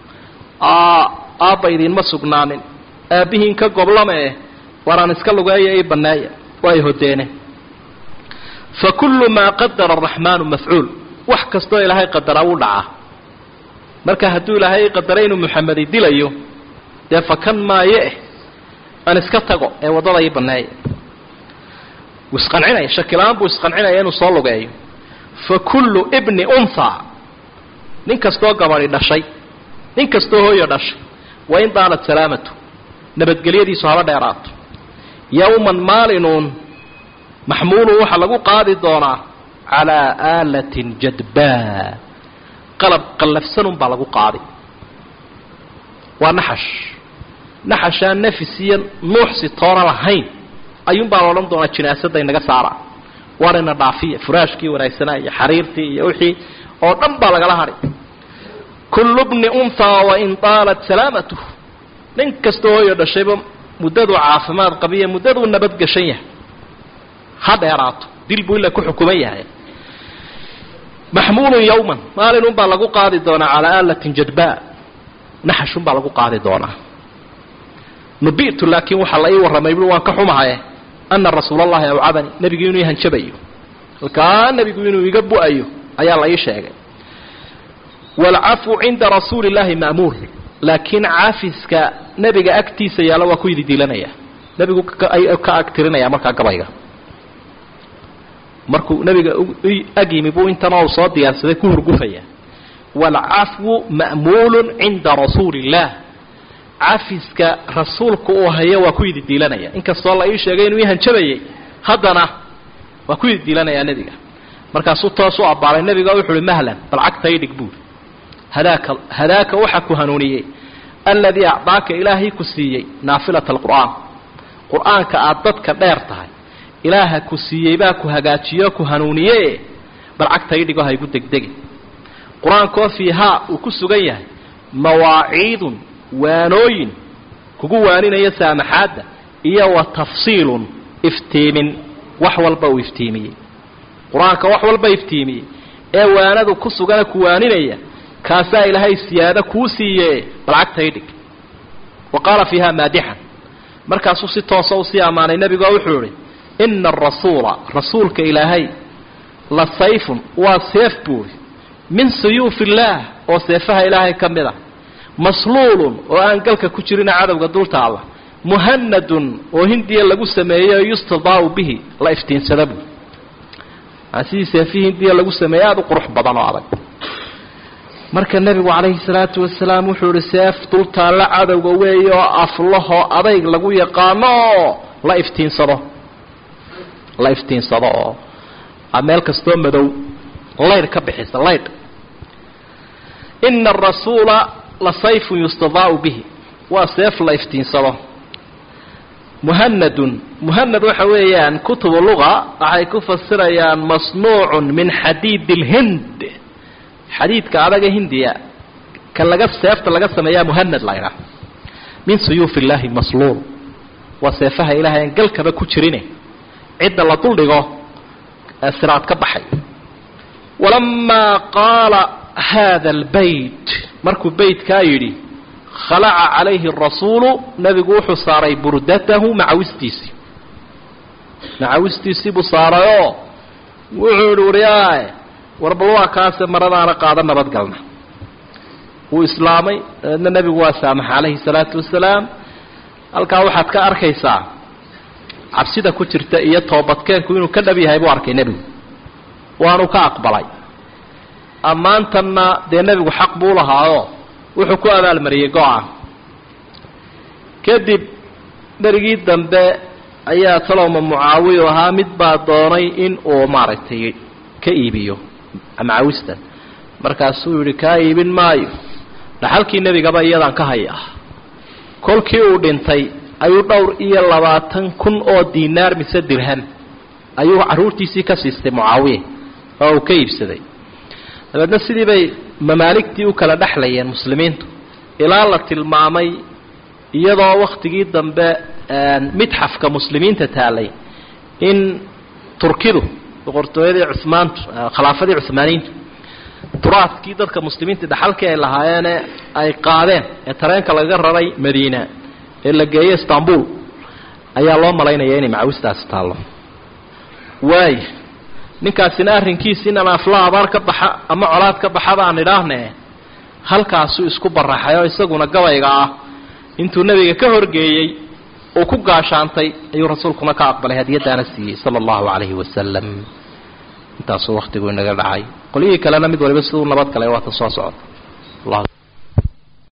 aabba idinma sugnaanin aabbihiin ka goblama eh waraan iska lugeeya ii banneeya waa ay hodeene fa kullu maa qadara araxmaanu mafcuul wax kastoo ilaahay qadaraa wuu dhacaa marka hadduu ilaahay qadaray inuu muxamedi dilayo dee fakan maayo eh aan iska tago ee waddada ii banneeya wuu isqancinaya shakila-aan buu isqancinaya inuu soo lugeeyo fa kullu ibni unthaa nin kastoo gabadhi dhashay nin kastoo hooyo dhashay wa in daalat salaamatu nabadgelyadiisu haba dheeraato yowman maalinuun maxmuulun waxaa lagu qaadi doonaa calaa aalatin jadbaa qalab qallafsanun baa lagu qaadi waa naxash naxashaan nafis iyo nuuxsi toona lahayn ayuunbaa la odhan doonaa jinaasadda inaga saara warina dhaafiya furaashkii wanaagsanaa iyo xariirtii iyo wixii oo dhan baa lagala hadhay kullu bni unthaa wain daalat salaamatuh nin kastoo hooyo dhashayba muddaduu caafimaad qabiya muddaduu nabadgashan yahay ha dheeraato dil buu ila ku xukuman yahay maxmuulun yowman maalinunbaa lagu qaadi doonaa calaa aalatin jadbaa naxashunbaa lagu qaadi doonaa nubi'tu laakiin waxaa la ii warramay bui waan ka xumahaye ana rasuulallahi awcadani nebigu inuu hanjabayo halkaa nebigu inuu iga bu-ayo ayaa la ii sheegay waalcafwu cinda rasuuli illaahi ma'muur laakiin caafiska nebiga agtiisa yaalla waa ku yididiilanaya nebigu ka agtirinaya markaa gabayga markuu nebiga ag yimi buu intanoo soo diyaarsaday ku hurgufaya waalcafwu ma'muulun cinda rasuuli illaah cafiska rasuulku uu hayo waa ku yididiilanaya inkastoo la ii sheegay inuu ii hanjabayay haddana waa ku yididiilanayaa nebiga markaasuu toos u abbaalay nebiga wuxu uhi mahlan bal cagta idhig buuri hadaaka hadaaka waxaa ku hanuuniyey alladii acdaaka ilaahay ku siiyey naafilata alqur'aan qur-aanka aada dadka dheer tahay ilaaha ku siiyey baa ku hagaajiyo ku hanuuniye bal cagta idhigo haygu degdegi qur-aankoo fiihaa uu ku sugan yahay mawaaciidun waanooyin kugu waaninaya saamaxaadda iyo wa tafsiilun iftiimin wax walba uu iftiimiyey qur-aanka wax walba iftiimiyey ee waanadu ku sugana ku waaninaya kaasaa ilaahay siyaado kuu siiye bal cagta idhig wa qaala fiiha maadixan markaasuu si toosa usii ammaanay nebigoo wuxuu idhi ina arasuula rasuulka ilaahay la sayfun waa seef buuri min suyuufi illaah oo seefaha ilaahay ka mid ah masluulun oo aan galka ku jirina cadowga dulta allah muhanadun oo hindiya lagu sameeyey oo yustadaau bihi la iftiinsada buuri sidii seefihii hindiya lagu sameeyey aada u qurux badan oo adag marka nebigu calayhi salaatu wasalaam wuxuu ihi seef dultaalla cadowga weeye oo aflahoo adayg lagu yaqaano oo la iftiinsado la iftiinsado oo meel kastoo madow laydh ka bixisa laydh ina arasuula la sayfun yustadaau bihi waa seef la iftiinsado muhanadun muhanad waxa weeyaan kutubu luga waxay ku fasirayaan masnuucun min xadiid اlhind xadiidka adaga hindiya ka laga seefta laga sameeyaa muhanad laydhaa min suyuufi illaahi masluul waa seefaha ilahay aan galkaba ku jirine cidda la duldhigo siraad ka baxay walamaa qaala haada albayt markuu beytkaa yidhi khalaca calayhi arasuulu nebigu wuxuu saaray burdatahu macawistiisii macawistiisii buu saarayoo wuxuu yihi waryaay warbal waa kaase maradaana qaada nabadgalna wuu islaamay dabeedna nebigu waa saamaxa calayhi salaatu wasalaam halkaa waxaad ka arkaysaa cabsida ku jirta iyo toobadkeenku inuu ka dhab yahay buu arkay nebigu waanu ka aqbalay ammaantanna dee nebigu xaq buu lahaayoo wuxuu ku abaalmariyey go-a kadib berigii dambe ayaa talowma mucaawiyu ahaa mid baa doonay in uu maaragtay ka iibiyo macawistan markaasuu yidhi kaa iibin maayo dhaxalkii nebigaba iyadaan ka haya kolkii uu dhintay ayuu dhowr iyo labaatan kun oo diinaar mise dirham ayuu carruurtiisii ka siistay mucaawiya oo uu ka iibsaday dabeedna sidii bay mamaaligtii u kala dhexlayeen muslimiintu ilaa la tilmaamay iyadoo wakhtigii dambe midxafka muslimiinta taalay in turkidu boqortooyadii cumaantu khilaafadii cumaaniyiintu turaadkii dadka muslimiinta dhaxalkii ay lahaayeene ay qaadeen ee tareenka laga raray madiina ee la geeyey istanbul ayaa loo malaynaya inay macawistaasi taallo waay ninkaasina arrinkiisi in ama afla abaar ka baxa ama colaad ka baxa baan idhaahne halkaasuu isku baraxay oo isaguna gabayga ah intuu nebiga ka horgeeyey uu ku gaashaantay ayuu rasuulkuna ka aqbalay hadiyadaana siiyey sala allahu calayhi wasalam intaasuu wakhtigu inaga dhacay qolyihii kalena mid waliba siduu nabad galay waata soo socota